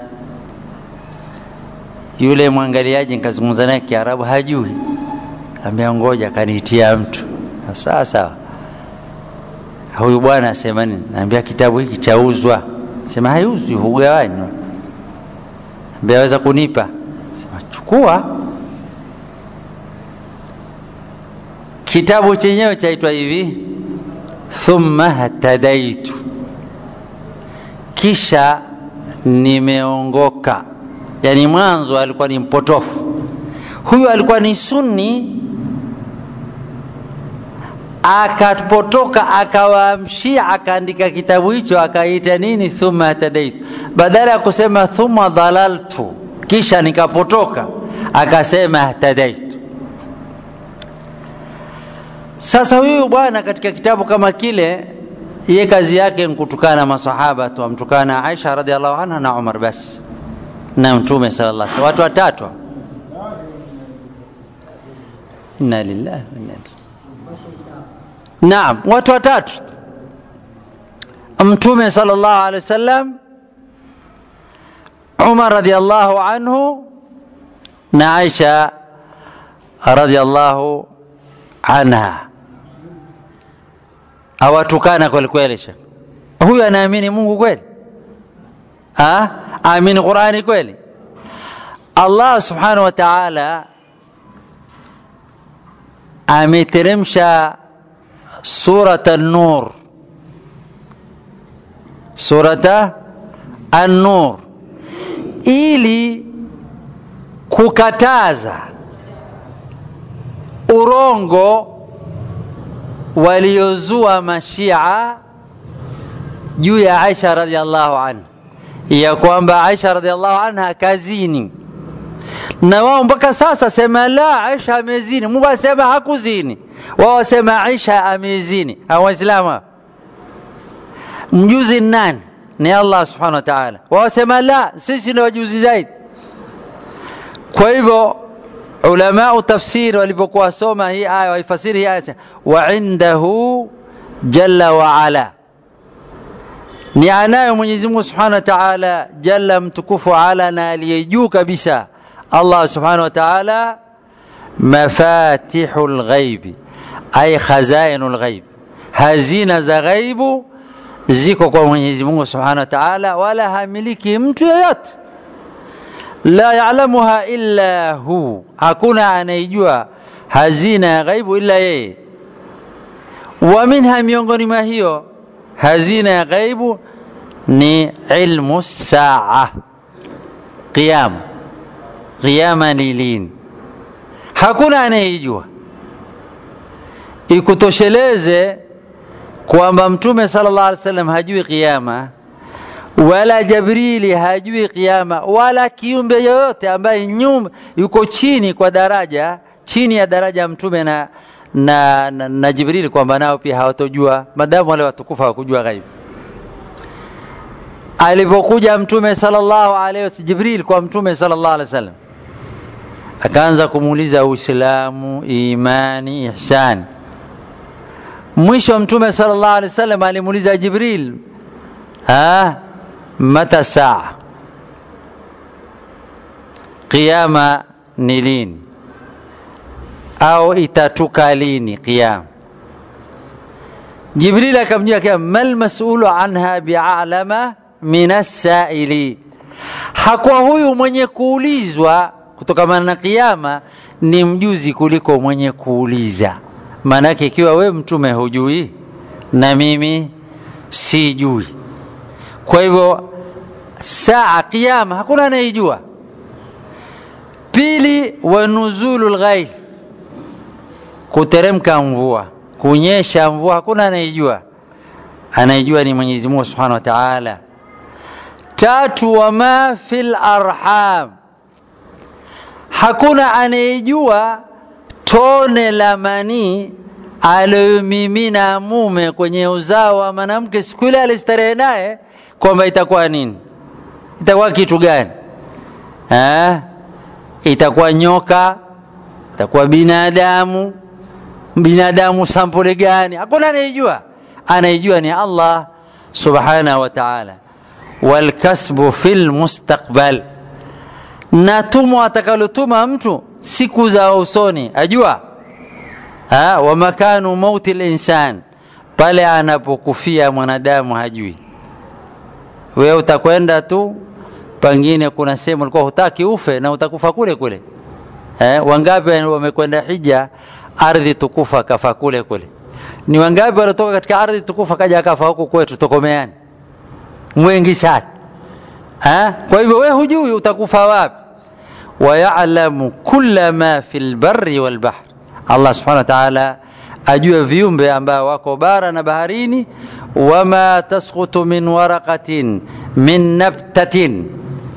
Yule mwangaliaji nikazungumza naye Kiarabu hajui, ambia ngoja, kaniitia mtu sawa sawa. Huyu bwana asema nini? Naambia kitabu hiki chauzwa. Sema haiuzwi, hugawanywa. Ambia aweza kunipa? Sema chukua kitabu chenyewe chaitwa hivi thumma hatadaitu, kisha nimeongoka. Yani mwanzo alikuwa ni mpotofu, huyu alikuwa ni sunni, akapotoka akawaamshia, akaandika kitabu hicho akaita nini, thumma hatadaitu, badala ya kusema thumma dhalaltu, kisha nikapotoka, akasema hatadaitu. Sasa huyu bwana katika kitabu kama kile, ye kazi yake nkutukana masahaba tu, amtukana Aisha radhiallahu anha na Umar basi na Mtume sallallahu alaihi wasallam, watu watatu. Inna lillahi wa inna ilaihi Naam, watu watatu, Mtume sallallahu alaihi wasallam, Umar radhiallahu anhu na Aisha radhiallahu anha awatukana kweli kweli. Shekh huyu anaamini Mungu kweli? Aamini Qurani kweli? Allah subhanahu wa ta'ala ameteremsha surata an-nur, surata an-nur ili kukataza urongo waliozua mashia juu ya Aisha radhiallahu anha, ya kwamba Aisha radhiallahu anha kazini, na wao mpaka sasa sema la, Aisha amezini. Mungu asema hakuzini, wao wasema Aisha amezini. Hao Waislamu mjuzi nani? Ni Allah subhanahu wa ta'ala. Wao wasema la, sisi ni wajuzi zaidi. Kwa hivyo ulamau tafsiri walipokuwa wasoma hii aya waifasiri hii aya wa indahu jalla wa ala, ni anayo Mwenyezi Mungu subhanahu wa ta'ala jalla mtukufu ala na aliye juu kabisa Allah subhanahu wa ta'ala mafatihul ghaibi ay khazainul ghaib, hazina za ghaibu ziko kwa Mwenyezi Mungu subhanahu wa ta'ala, wala hamiliki mtu yeyote la ya'lamuha illa hu, hakuna anayejua hazina ya ghaibu illa yeye. Wa minha, miongoni mwa hiyo hazina ya ghaibu ni ilmu saa, qiyama. Qiyama ni lini? Hakuna anayejua. Ikutosheleze kwamba Mtume sallallahu alaihi wasallam hajui qiyama wala Jibrili hajui kiama, wala kiumbe yoyote ambaye nyum yuko chini kwa daraja chini ya daraja ya mtume na, na, na, na Jibrili, kwamba nao pia hawatojua, madamu wale watukufu hawakujua ghaibu. Alipokuja mtume sallallahu alaihi wasallam, Jibril kwa mtume sallallahu alaihi wasallam, akaanza kumuuliza Uislamu, imani, ihsani. Mwisho mtume sallallahu alaihi wasallam alimuuliza Jibril, ha mata saa, qiyama ni lini au itatuka lini qiyama? Jibril akamjia kia mal masulu anha bialama min assaili, hakuwa huyu mwenye kuulizwa kutokamana na qiyama ni mjuzi kuliko mwenye kuuliza. Maanake ikiwa we mtume hujui na mimi sijui kwa hivyo saa qiyama hakuna anayejua. Pili, wa nuzulu lghaib, kuteremka mvua kunyesha mvua hakuna anayejua anayejua ni mwenyezi mungu subhanahu wa taala tatu wama fi larham hakuna anayejua tone la manii aliyomimina mume kwenye uzao wa mwanamke siku ile alistarehe naye kwamba itakuwa nini itakuwa kitu gani ha? itakuwa nyoka itakuwa binadamu binadamu sampuli gani hakuna anayejua anayejua ni allah subhanahu wa taala walkasbu fi lmustaqbal na tumo atakalotuma mtu siku za usoni ajua ha, wa makanu mauti linsan pale anapokufia mwanadamu hajui wewe utakwenda tu pengine kuna sehemu ulikuwa hutaki ufe na utakufa kule kule eh, wangapi wamekwenda hija ardhi tukufa kafa kule kule ni wangapi waliotoka katika ardhi tukufa kaja akafa huku kwetu tokomeani mwengi sana ha? kwa hivyo we hujui utakufa wapi wayalamu kula ma fi lbari walbahr allah subhanahu wa taala ajue viumbe ambao wako bara na baharini wama tasqutu min waraqatin min nabtatin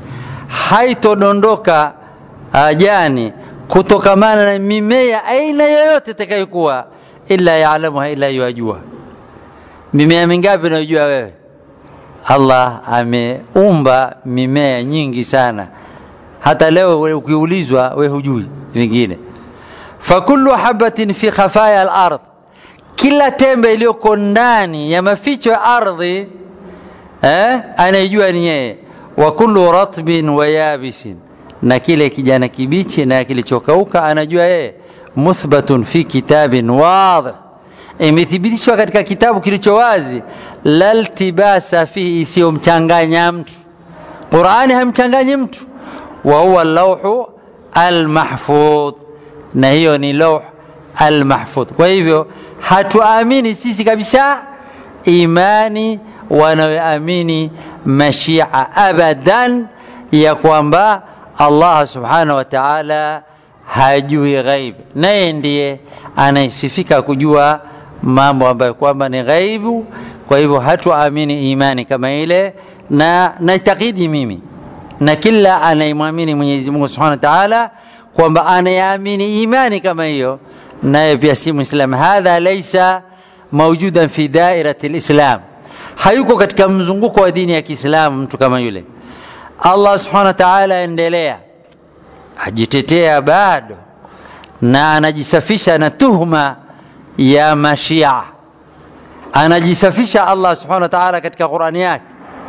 haitodondoka jani kutokamana na mimea aina yoyote itakayokuwa illa yalamuha ila yuajua mimea mingapi unayojua wewe allah ameumba mimea nyingi sana hata leo ukiulizwa we hujui vingine fakulu habatin fi khafaya alard kila tembe iliyoko ndani ya maficho ya ardhi eh, anaijua ni yeye wa kullu ratbin wa yabisin na kile kijana kibichi na kilichokauka anajua yeye muthbatun fi kitabin wadih imethibitishwa katika kitabu kilicho wazi laltibasa fihi isiyomchanganya mtu qurani hamchanganyi mtu wa huwa lauhu almahfudh na hiyo ni lauh almahfudh kwa hivyo hatuamini sisi kabisa imani wanayoamini mashia abadan ya kwamba allah subhanahu wa taala hajui ghaib naye ndiye anayesifika kujua mambo ambayo kwamba ni ghaibu kwa hivyo hatuamini imani kama ile na naitakidi mimi na kila anayemwamini mwenyezi mungu subhanahu wa taala kwamba anayeamini imani kama hiyo naye pia si mwislam hadha laisa maujudan fi dairati lislam hayuko katika mzunguko wa dini ya kiislamu mtu kama yule allah subhanahu wa taala endelea ajitetea bado na anajisafisha na tuhma ya mashia anajisafisha allah subhanahu wa taala katika qurani yake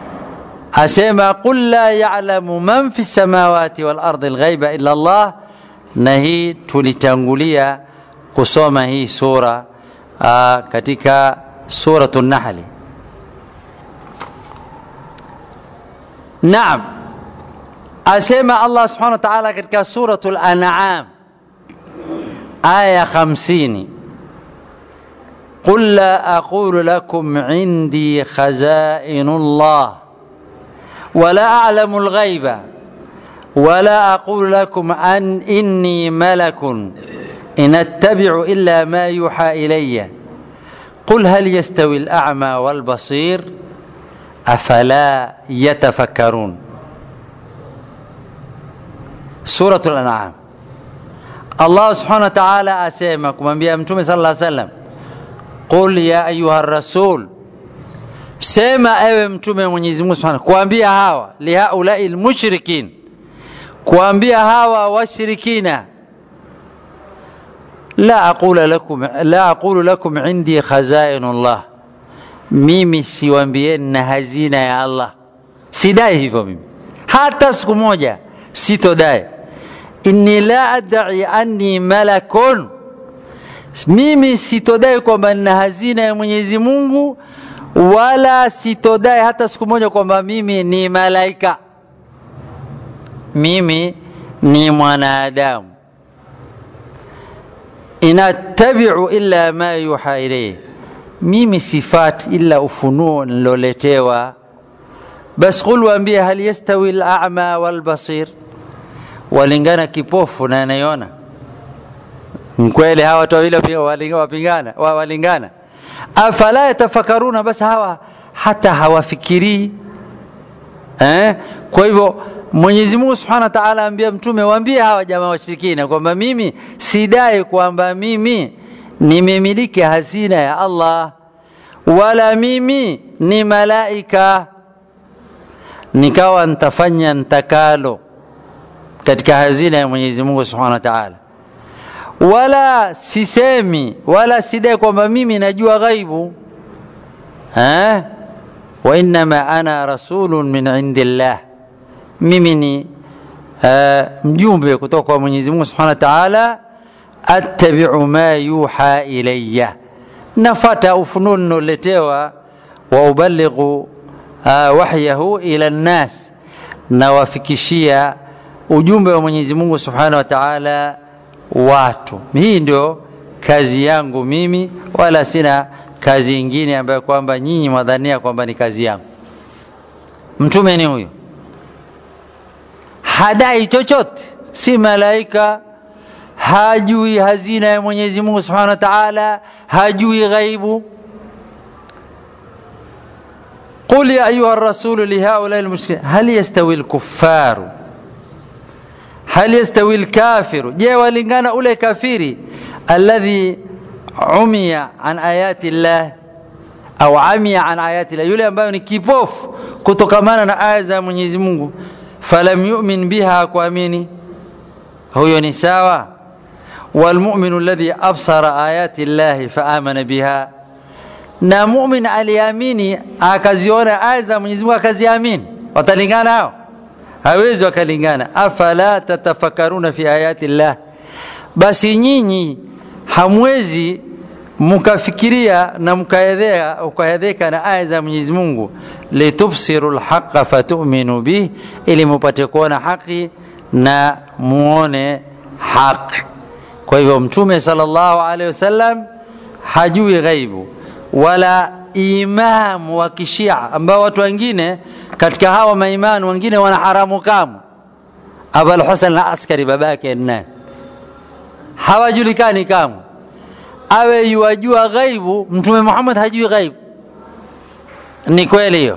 asema qul la yalamu man fi lsamawati walardi lghaiba illa llah na hii tulitangulia kusoma hii sura uh, katika suratu nahli naam asema allah subhanahu wa taala katika suratu lanam aya 50 قل لا اقول لكم عندي خزائن الله ولا اعلم الغيب ولا اقول لكم ان اني ملك ان اتبع الا ما يوحى الي قل هل يستوي الاعمى والبصير افلا يتفكرون سوره الانعام الله سبحانه وتعالى asema kumwambia mtume sala llaw sallam qul ya ayuha rasul sema ewe mtume mwenyezi mungu subhanahu kuambia hawa lihaulai lmushrikin kuambia hawa washirikina la aqulu lakum, la aqulu lakum indi khazainu llah mimi siwambieni na hazina ya allah sidai hivyo mimi hata siku moja sitodai inni la adai anni malakun mimi sitodai kwamba nina hazina ya mwenyezi mungu wala sitodai hata siku moja kwamba mimi ni malaika mimi ni mwanadamu inattabiu illa ma yuha ilayhi mimi sifati ila ufunuo niloletewa bas qul waambie hal yastawi lama walbasir walingana kipofu na anayeona mkweli hawa watu wawili wapingana walingana afala yatafakaruna basi hawa hata hawafikirii eh? kwa hivyo mwenyezi mungu subhanahu wa taala ambia mtume waambie hawa jamaa washirikina kwamba mimi sidai kwamba mimi nimemiliki hazina ya allah wala mimi ni malaika nikawa nitafanya ntakalo katika hazina ya mwenyezi mungu subhanahu wa taala wala sisemi wala sidai kwamba mimi najua ghaibu eh? wainama ana rasulun min indi llah mimi ni uh, mjumbe kutoka kwa mwenyezi mungu subhanahu wa taala attabiu ma yuha ilaya nafata ufunuo ninoletewa wa ubalighu uh, wahyahu ila nnas nawafikishia ujumbe wa mwenyezi mungu subhanahu wa taala watu hii ndio kazi yangu mimi wala sina kazi ingine ambayo kwamba nyinyi mwadhania kwamba ni kazi yangu mtume ni huyo hadai chochote si malaika hajui hazina ya mwenyezi mungu subhanahu wa taala hajui ghaibu قل يا أيها الرسول لهؤلاء المشركين هل يستوي الكفار هل يستوي الكافر جاء ولنغانا أولي كافري الذي عمي عن آيات الله au amia an ayati la, yule ambayo ni kipofu kutokamana na aya za Mwenyezi Mungu, falam yu'min biha, kuamini huyo ni sawa. Walmuminu alladhi absara ayati llahi faamana biha, na mumin aliamini akaziona aya za Mwenyezi Mungu akaziamini, watalingana hao? Hawezi wakalingana. Afala tatafakkaruna fi ayati llah, basi nyinyi hamwezi mkafikiria na mkaedheka na aya za Mwenyezi Mungu, litubsiru lhaqa fatuminu bih, ili mupate kuona haki na muone haki. Kwa hivyo Mtume sallallahu alaihi wasallam hajui ghaibu wala imamu wa kishia ambao watu wengine katika hawa maimani wengine wana haramu kamu. Abul Hasan al-Askari babake nani, hawajulikani kamwe awe yuwajua ghaibu, Mtume Muhammad hajui ghaibu. Ni kweli hiyo?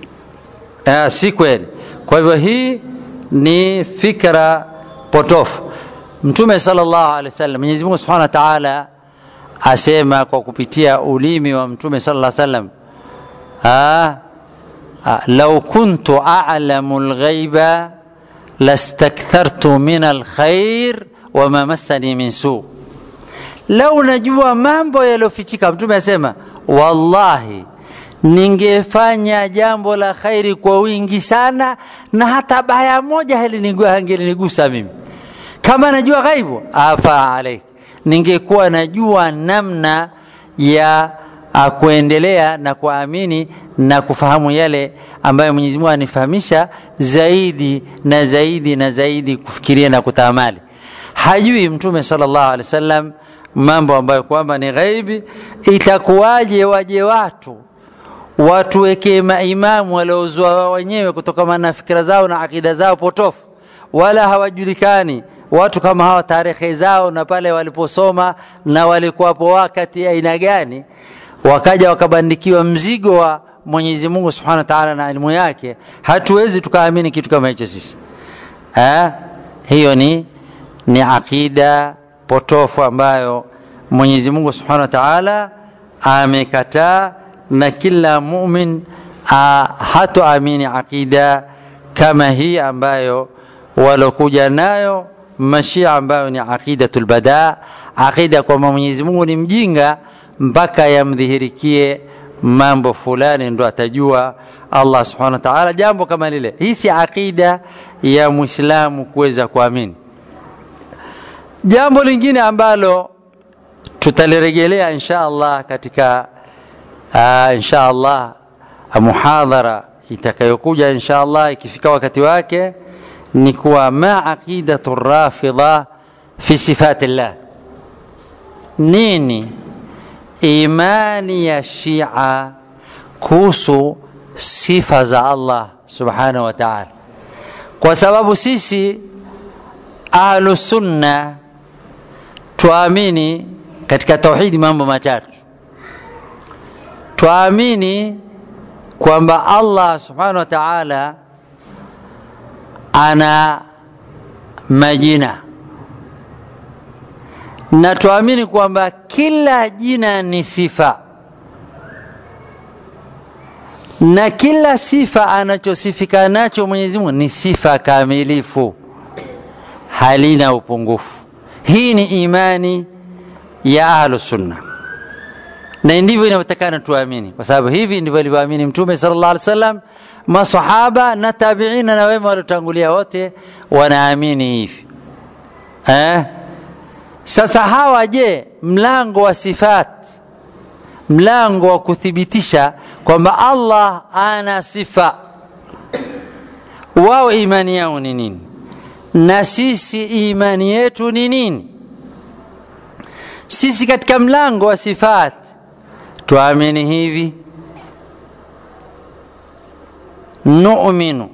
Uh, si kweli. Kwa hivyo hii ni fikra potofu. Mtume sallallahu alaihi wasallam, Mwenyezi Mungu Subhanahu wa Ta'ala asema kwa kupitia ulimi wa Mtume sallallahu alaihi wasallam, lau kuntu a'lamu al-ghaiba lastakthartu min al-khair wama massani min su' lau najua mambo yaliyofichika. Mtume asema wallahi, ningefanya jambo la khairi kwa wingi sana, na hata baya moja hangelinigusa mimi. Kama najua ghaibu, afa alaik, ningekuwa najua namna ya kuendelea na kuamini na kufahamu yale ambayo Mwenyezi Mungu anifahamisha zaidi na zaidi na zaidi, kufikiria na kutamali. Hajui Mtume sallallahu alaihi wasallam mambo ambayo kwamba ni ghaibi. Itakuwaje waje watu watuwekee maimamu waliozua wenyewe kutokana na fikira zao na akida zao potofu, wala hawajulikani watu kama hawa, tarehe zao na pale waliposoma na walikuwapo wakati aina gani, wakaja wakabandikiwa mzigo wa Mwenyezi Mungu Subhanahu wa Ta'ala na elimu yake. Hatuwezi tukaamini kitu kama hicho sisi ha? Hiyo ni, ni akida potofu ambayo Mwenyezi Mungu Subhanahu wa Ta'ala amekataa, na kila mumin hatoamini akida kama hii ambayo walokuja nayo Mashia, ambayo ni aqidatul bada, akida kwamba Mwenyezi Mungu ni mjinga mpaka yamdhihirikie mambo fulani ndo atajua Allah Subhanahu wa Ta'ala jambo kama lile. Hii si akida ya Muislamu kuweza kuamini. Jambo lingine ambalo tutalirejelea insha Allah katika uh, insha Allah muhadhara itakayokuja insha Allah ikifika wakati wake ni kuwa ma aqidatu rafidha fi sifatillah, nini imani ya Shia kuhusu sifa za Allah subhanahu wa ta'ala, kwa sababu sisi ahlu sunna tuamini katika tauhidi mambo matatu tuamini kwamba allah subhanahu wa taala ana majina na tuamini kwamba kila jina ni sifa na kila sifa anachosifika nacho Mwenyezi Mungu ni sifa kamilifu, halina upungufu. Hii ni imani ya ahlu sunna, na ndivyo inavyotakana tuamini, kwa sababu hivi ndivyo alivyoamini Mtume sallallahu alaihi wasallam, masahaba na tabiina na wema waliotangulia wote wanaamini hivi eh? Sasa hawa je, mlango wa sifat, mlango wa kuthibitisha kwamba Allah ana sifa, wao imani yao ni nini na sisi imani yetu ni nini? Sisi katika mlango wa sifat tuamini hivi, nu'minu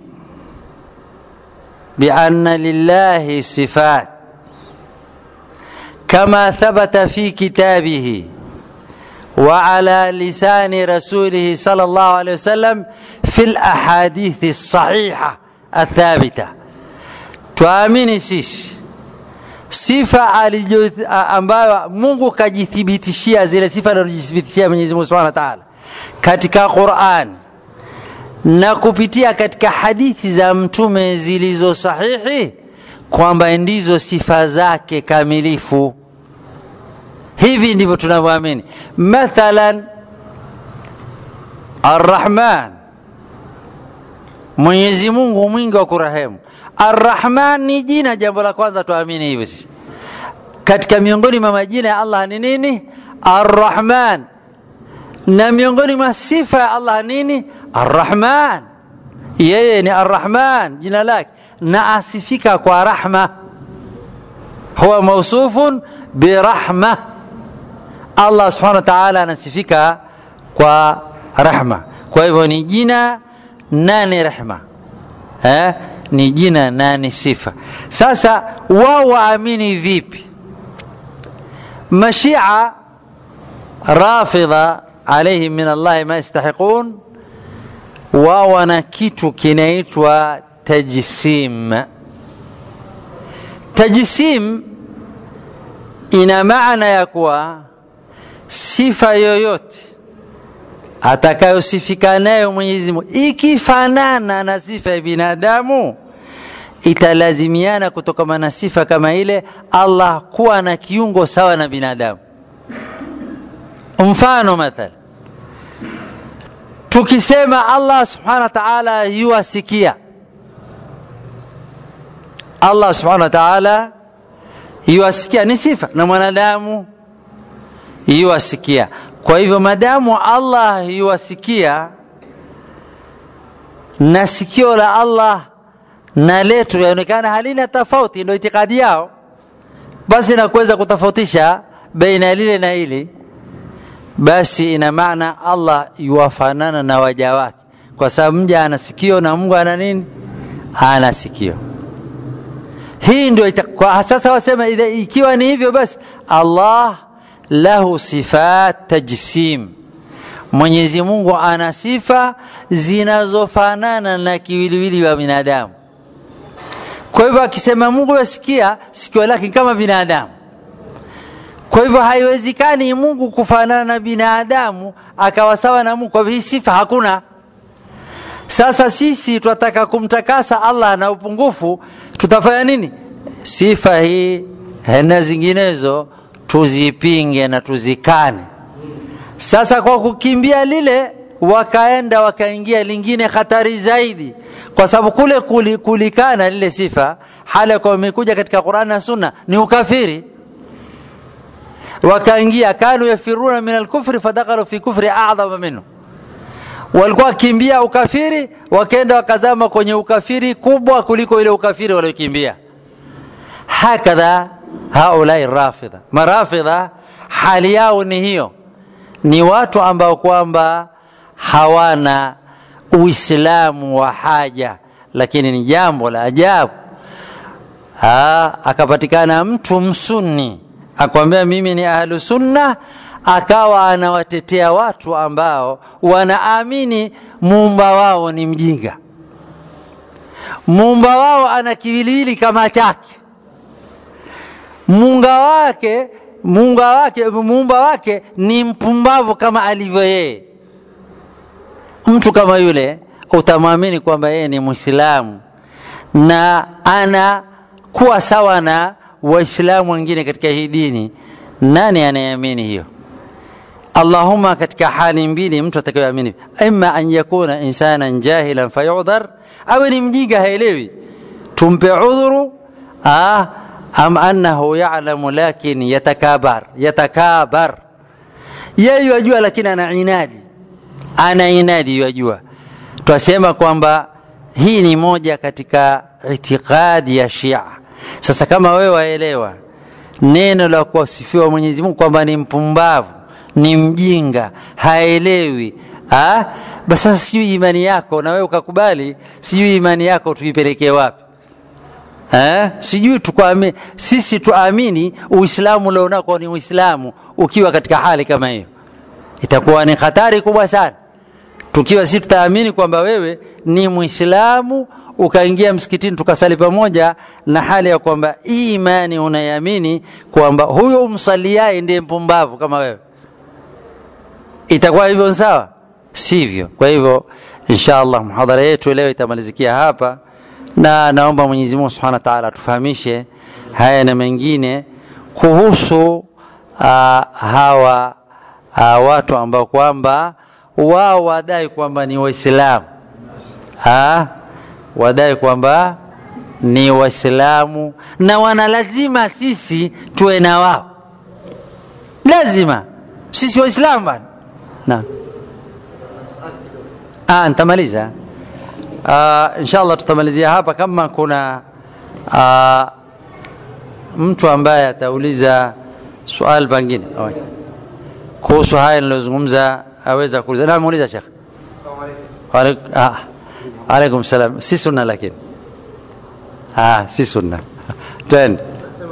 bianna lillahi sifat كما ثبت في كتابه وعلى لسان رسوله صلى الله عليه وسلم في الأحاديث الصحيحة الثابتة tuamini sisi sifa alijo ambayo Mungu kajithibitishia zile sifa alizojithibitishia Mwenyezi Mungu Subhanahu wa Ta'ala katika Qur'an na kupitia katika hadithi za mtume zilizo sahihi kwamba ndizo sifa zake kamilifu hivi ndivyo tunavyoamini mathalan arrahman mwenyezi mungu mwingi wa kurehemu arrahman ni jina jambo la kwanza tuamini hivyo sisi katika miongoni mwa majina ya allah ni nini arrahman na miongoni mwa sifa ya allah nini arrahman yeye ni arrahman jina lake na asifika kwa rahma huwa mausufun birahma allah subhanahu wa taala anasifika kwa rahma kwa hivyo ni jina na ni rehma eh? ni jina na ni sifa sasa wao waamini vipi mashia rafidha alaihim min allahi ma yastahiqun wao wana kitu kinaitwa tajsim tajsim ina maana ya kuwa sifa yoyote atakayosifika nayo Mwenyezi Mungu ikifanana na sifa ya binadamu italazimiana kutokana na sifa kama ile Allah kuwa na kiungo sawa na binadamu. Mfano mathala, tukisema Allah subhanahu wa ta'ala yuwasikia, Allah subhanahu wa ta'ala yuwasikia ni sifa, na mwanadamu yuwasikia. Kwa hivyo madamu Allah yuwasikia na sikio la Allah na letu yaonekana halina tofauti, ndio itikadi yao, basi na kuweza kutofautisha baina ya lile na hili, basi ina maana Allah yuwafanana na waja wake, kwa sababu mja ana sikio na Mungu ana nini? Ana sikio. Hii ndio kwa sasa wasema, ikiwa ni hivyo basi Allah lahu sifat tajsim, Mwenyezi Mungu ana sifa zinazofanana na kiwiliwili wa binadamu. Kwa hivyo akisema Mungu yasikia, sikio lake kama binadamu. Kwa hivyo haiwezekani Mungu kufanana na binadamu akawa sawa na Mungu. Kwa hivyo hii sifa hakuna. Sasa sisi tunataka kumtakasa Allah na upungufu, tutafanya nini? Sifa hii na zinginezo tuzipinge na tuzikane. Sasa kwa kukimbia lile, wakaenda wakaingia lingine hatari zaidi, kwa sababu kule kuli, kulikana lile sifa hali kwa imekuja katika Qur'an na Sunna ni ukafiri. Wakaingia kanu yafiruna min alkufri fadakalu fi kufri a'dhama minhu, walikuwa wakimbia ukafiri, wakaenda wakazama kwenye ukafiri kubwa kuliko ile ukafiri waliokimbia. Hakadha haulai rafidha, marafidha hali yao ni hiyo, ni watu ambao kwamba hawana Uislamu wa haja, lakini ni jambo la ajabu. Ha, akapatikana mtu msunni akwambia mimi ni ahlu sunna akawa anawatetea watu ambao wanaamini muumba wao ni mjinga muumba wao ana kiwiliwili kama chake muunga wake muunga wake muumba wake ni mpumbavu kama alivyo yeye mtu kama yule utamwamini kwamba yeye ni mwislamu na anakuwa sawa na waislamu wengine katika hii dini nani anayeamini hiyo allahuma katika hali mbili mtu atakayoamini ima an yakuna insanan jahilan fayudhar awe ni mjinga haelewi tumpe udhuru ah, am annahu yalamu lakin yatakabar yatakabar yeye yajua lakini ana inadi ana inadi yajua twasema kwamba hii ni moja katika itikadi ya shia sasa kama wewe waelewa neno la kuwasifiwa mwenyezi mungu kwamba ni mpumbavu ni mjinga haelewi ha? basi sasa sijui imani yako na wewe ukakubali sijui imani yako tuipelekee wapi ha? sijui tukuamini sisi tuamini uislamu ulionako ni uislamu ukiwa katika hali kama hiyo itakuwa ni hatari kubwa sana tukiwa sisi tutaamini kwamba wewe ni mwislamu ukaingia msikitini tukasali pamoja na hali ya kwamba hii imani unaiamini kwamba huyo umsaliaye ndiye mpumbavu kama wewe itakuwa hivyo sawa sivyo kwa hivyo insha allah mhadhara yetu leo itamalizikia hapa na naomba mwenyezi mungu subhanahu wa taala atufahamishe haya na mengine kuhusu uh, hawa uh, watu ambao kwamba wao wadai kwamba ni waislamu wadai kwamba ni waislamu na wana lazima sisi tuwe na wao lazima sisi waislamu bana na ah, nitamaliza uh, inshallah tutamalizia hapa kama kuna uh, mtu ambaye atauliza swali pengine kuhusu haya nilozungumza aweza kuuliza na muuliza shekh ah. alaikum salam si sunna lakini ah, si sunna twende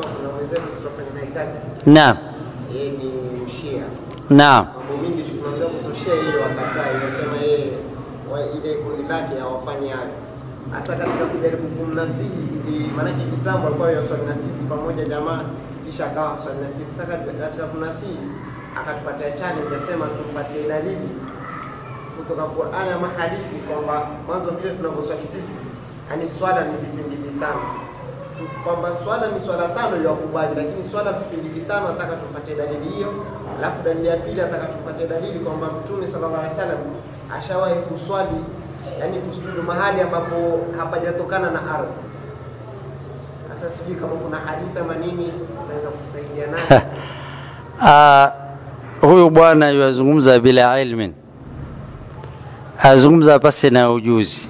naam yeye ni mshia naam mambo mingi tukimaambia kutoshea hiyo wakataa inasema yeye wa- ile kundi lake hawafanyi hayo hasa katika kujaribu kumnasihi ili maanake kitambo alikuwa yaswali na sisi pamoja jamaa kisha akawa swali na sisi sasa katika katika kumnasihi akatupatia challenge asema tumpatie dalili kutoka Qur'an ama hadithi kwamba mwanzo vile tunavyoswali sisi yani swala ni vipindi vitano kwamba swala ni swala tano ya kubali, lakini swala vipindi vitano nataka tupatie dalili hiyo. Alafu dalili ya pili nataka tupatie dalili kwamba Mtume sallallahu alaihi wasallam ashawahi kuswali, yani kusujudu mahali ambapo hapajatokana na ardhi. Sasa sijui kama kuna hadithi ama nini unaweza kusaidia nayo. Ah, huyu bwana yuazungumza bila ilmin azungumza pasi na ujuzi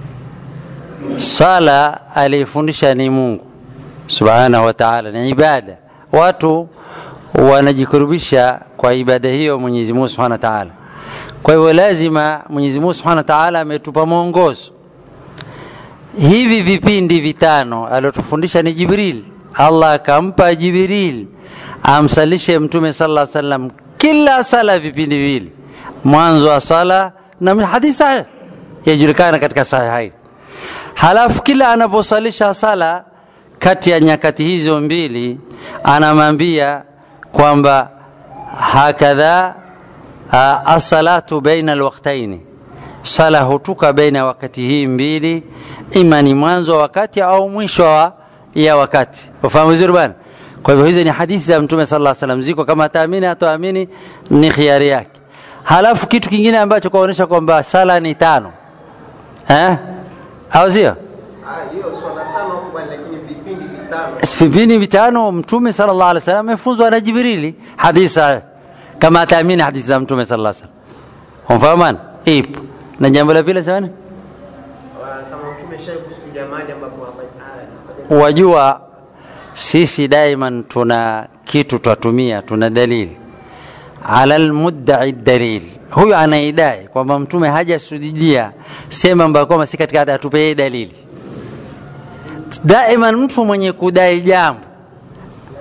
sala aliyefundisha ni mungu subhanahu wa taala ni ibada watu wanajikurubisha kwa ibada hiyo mwenyezi mungu subhanahu wa taala kwa hivyo lazima mwenyezi mungu subhanahu wa taala ametupa mwongozo hivi vipindi vitano aliotufundisha ni jibril allah akampa jibril amsalishe mtume sala salam kila sala vipindi viwili mwanzo wa sala na hadithi sahih yajulikana katika sahihain halafu kila anaposalisha sala kati ya nyakati hizo mbili anamwambia kwamba hakadha uh, assalatu baina alwaktaini sala hutuka baina wakati hii mbili ima ni mwanzo wa wakati au mwisho wa ya wakati ufahamu vizuri bana kwa hivyo hizi ni hadithi za mtume sala salam ziko kama ataamini atoamini ni khiari yake halafu kitu kingine ambacho kwaonyesha kwamba sala ni tano eh? au sio Ah, hiyo swala tano kubali, lakini vipindi vitano vipindi vitano mtume sallallahu alaihi wasallam amefunzwa na jibrili hadithi sahih kama ataamini hadithi za mtume sallallahu alaihi wasallam umfahamana ipo na jambo la pili samani Wa- kama Mtume shai kusujudia mahali ambapo hapa- ah, hapaja- wajua sisi daiman tuna kitu twatumia tuna dalili ala lmuddai dalil huyu anaidai kwamba mtume hajasujudia sema ambayo kwamba si katika atupe yeye dalili daiman mtu mwenye kudai jambo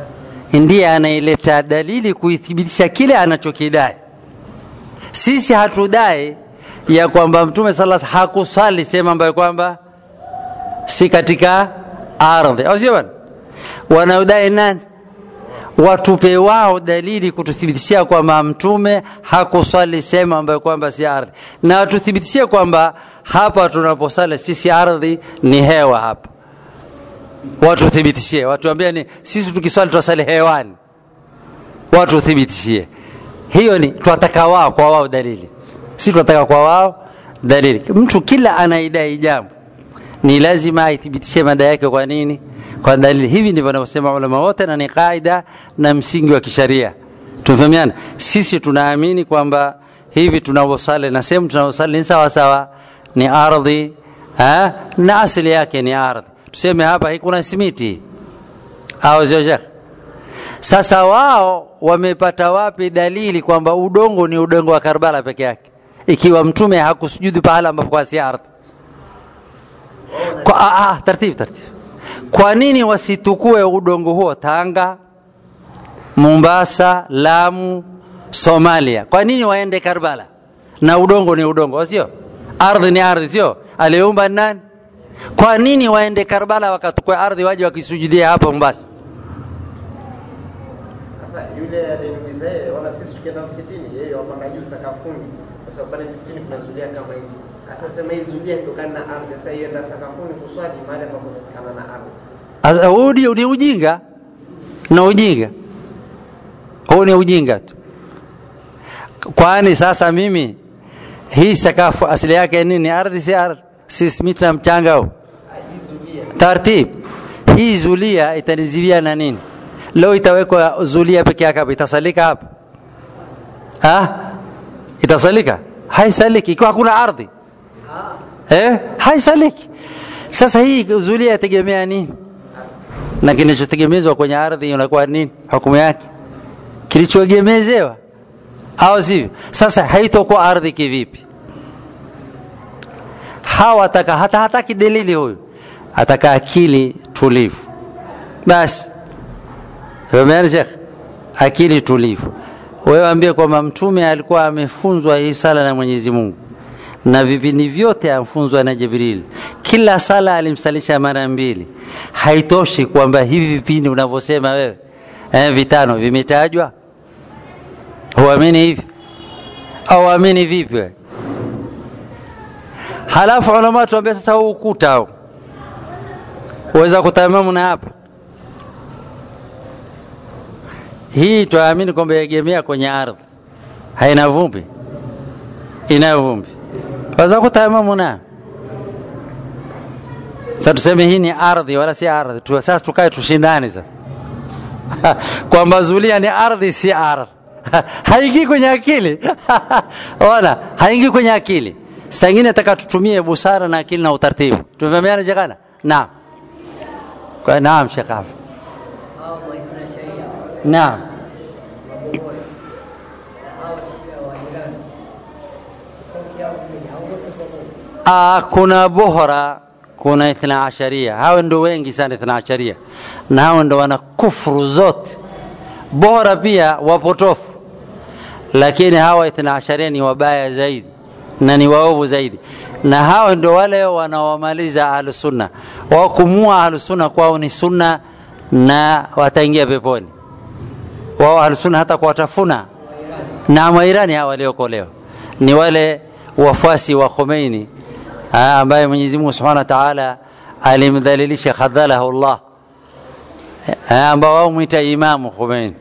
ndiye anaileta dalili kuithibitisha kile anachokidai. Sisi hatudai ya kwamba Mtume sala hakusali sehemu ambayo kwamba si katika ardhi, au sio bwana? Wanaodai nani? Watupe wao dalili kututhibitishia kwamba Mtume hakuswali sehemu ambayo kwamba si ardhi, na watuthibitishie kwamba hapa tunaposali sisi ardhi ni hewa hapa watuthibitishie, watuambie ni sisi tukiswali twasali hewani, watuthibitishie. Hiyo ni twataka wao kwa wao dalili, si twataka kwa wao dalili. Mtu kila anaidai jambo ni lazima aithibitishie mada yake. Kwa nini? Kwa dalili. Hivi ndivyo wanavyosema ulama wote, na ni kaida na msingi wa kisharia. Tumefahamiana? Sisi tunaamini kwamba hivi tunavyosali na sehemu tunavyosali ni sawa sawa, ni ardhi ha? na asili yake ni ardhi tuseme hapa kuna simiti au sio shekh? Sasa wao wamepata wapi dalili kwamba udongo ni udongo wa Karbala peke yake, ikiwa mtume hakusujudu pahala ambapo kwa si ardhi? Kwa ah, ah, taratibu taratibu. Kwa nini wasitukue udongo huo Tanga, Mombasa, Lamu, Somalia? Kwa nini waende Karbala? Na udongo ni udongo, sio? Ardhi ni ardhi, sio? Aliumba nani? Kwa nini waende Karbala wakatukua ardhi waje wakisujudia hapa Mombasa? Sasa yule aliniuliza yeye, ona sisi tukienda msikitini, yeye wapanda juu sakafuni, kwa sababu pale msikitini kuna zulia kama hivi. Sasa sema hii zulia itokana na ardhi, sasa hiyo enda sakafuni kuswali mahali ambapo kumetokana na ardhi. Sasa huu ni ni ujinga na ujinga, huu ni ujinga tu. Kwani sasa mimi hii sakafu asili yake nini? Ardhi si ardhi, si simiti na mchanga huu tartib. Hii zulia itanizivia na nini? Leo itawekwa zulia peke yake hapa, itasalika hapa ha? Itasalika? Haisaliki ikiwa hakuna ardhi eh? Haisaliki. Sasa hii zulia yategemea nini? Na kinachotegemezwa kwenye ardhi unakuwa nini? Hukumu yake kilichoegemezewa, au sivyo? Sasa haitokuwa ardhi kivipi? hawataka hata hataki dalili huyu, ataka akili tulivu. Basi fahameni Sheikh, akili tulivu. Wewe ambie kwamba mtume alikuwa amefunzwa hii sala na Mwenyezi Mungu na vipindi vyote amfunzwa na Jibril. Kila sala alimsalisha mara mbili. Haitoshi kwamba hivi vipindi unavyosema wewe eh, vitano vimetajwa, huamini hivi au amini vipi wewe? Halafu ulama tuambia sasa, huu ukuta huu uweza kutamamu na hapa hii, twaamini kwamba yaegemea kwenye ardhi, haina vumbi, inayo vumbi, waweza kutamamu na sasa. Tuseme hii ni ardhi wala si ardhi tu, sasa tukae tushindane sasa kwamba zulia ni ardhi si ardhi haingii kwenye akili ona, haingii kwenye akili Sangine nataka tutumie busara na akili na utaratibu. Tumefahamiana jekana? Naam. Kwa naam Sheikh Afan. Naam. Ah, kuna bohora, kuna ithna asharia. Hao ndio wengi sana ithna asharia, na hao ndio wana kufuru zote. Bohora pia wapotofu, lakini hawa ithna asharia ni wabaya zaidi na ni waovu zaidi, na hao ndio wale wanaomaliza ahlusunna. Wao kumua ahlusunna kwao ni sunna na wataingia peponi. Wao ahlusunna hata kuwatafuna na Wairani hawa waliokolewa ni wale wafuasi wa Khomeini ambaye Mwenyezi Mungu Subhanahu wa Ta'ala alimdhalilisha khadhalahu Allah, ambao wao mwita Imamu Khomeini.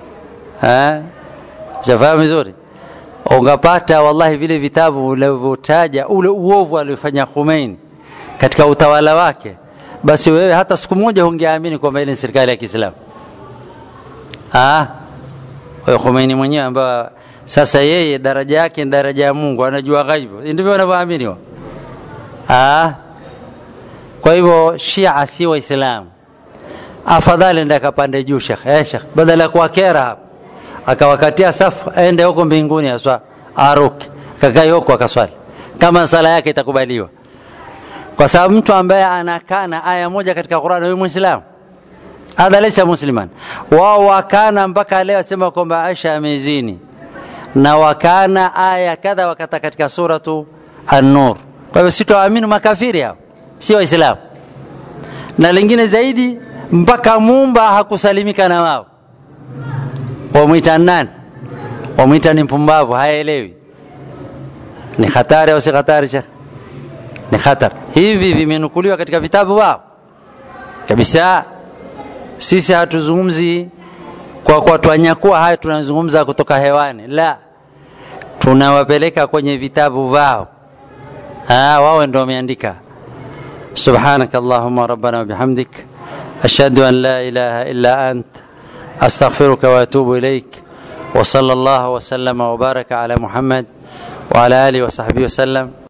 Shafahamu vizuri ungapata wallahi vile vitabu vilivyotaja ule uovu aliofanya Khomeini katika utawala wake, basi wewe hata siku moja hungeamini kwamba ile ni serikali ya Kiislamu. Ah, wewe Khomeini mwenyewe ambaye sasa yeye daraja yake ni daraja ya Mungu, anajua ghaibu, ndivyo wanavyoamini wao. Ah, kwa hivyo Shia si Waislamu, afadhali enda akapande juu Sheikh, eh Sheikh, badala ya kuwakera hapa akawakatia safu aende huko mbinguni aswa aruke kakai huko akaswali kama sala yake itakubaliwa, kwa sababu mtu ambaye anakaa na aya moja katika Qur'an, wewe Muislamu hadha laysa musliman wao wakana mpaka leo asema kwamba Aisha amezini na wakana aya kadha wakata katika suratu an-nur kwa hivyo sitoamini makafiri hao si waislamu na lingine zaidi mpaka mumba hakusalimika na wao wamwita nani wamwita ni mpumbavu haelewi ni hatari au si hatari shekh ni hatari hivi vimenukuliwa katika vitabu wao kabisa sisi hatuzungumzi kwa kwa twanyakua haya tunazungumza kutoka hewani la tunawapeleka kwenye vitabu vao ah wao ndio wameandika سبحانك اللهم ربنا وبحمدك أشهد أن لا إله إلا أنت أستغفرك وأتوب إليك وصلى الله وسلم وبارك على محمد وعلى آله وصحبه وسلم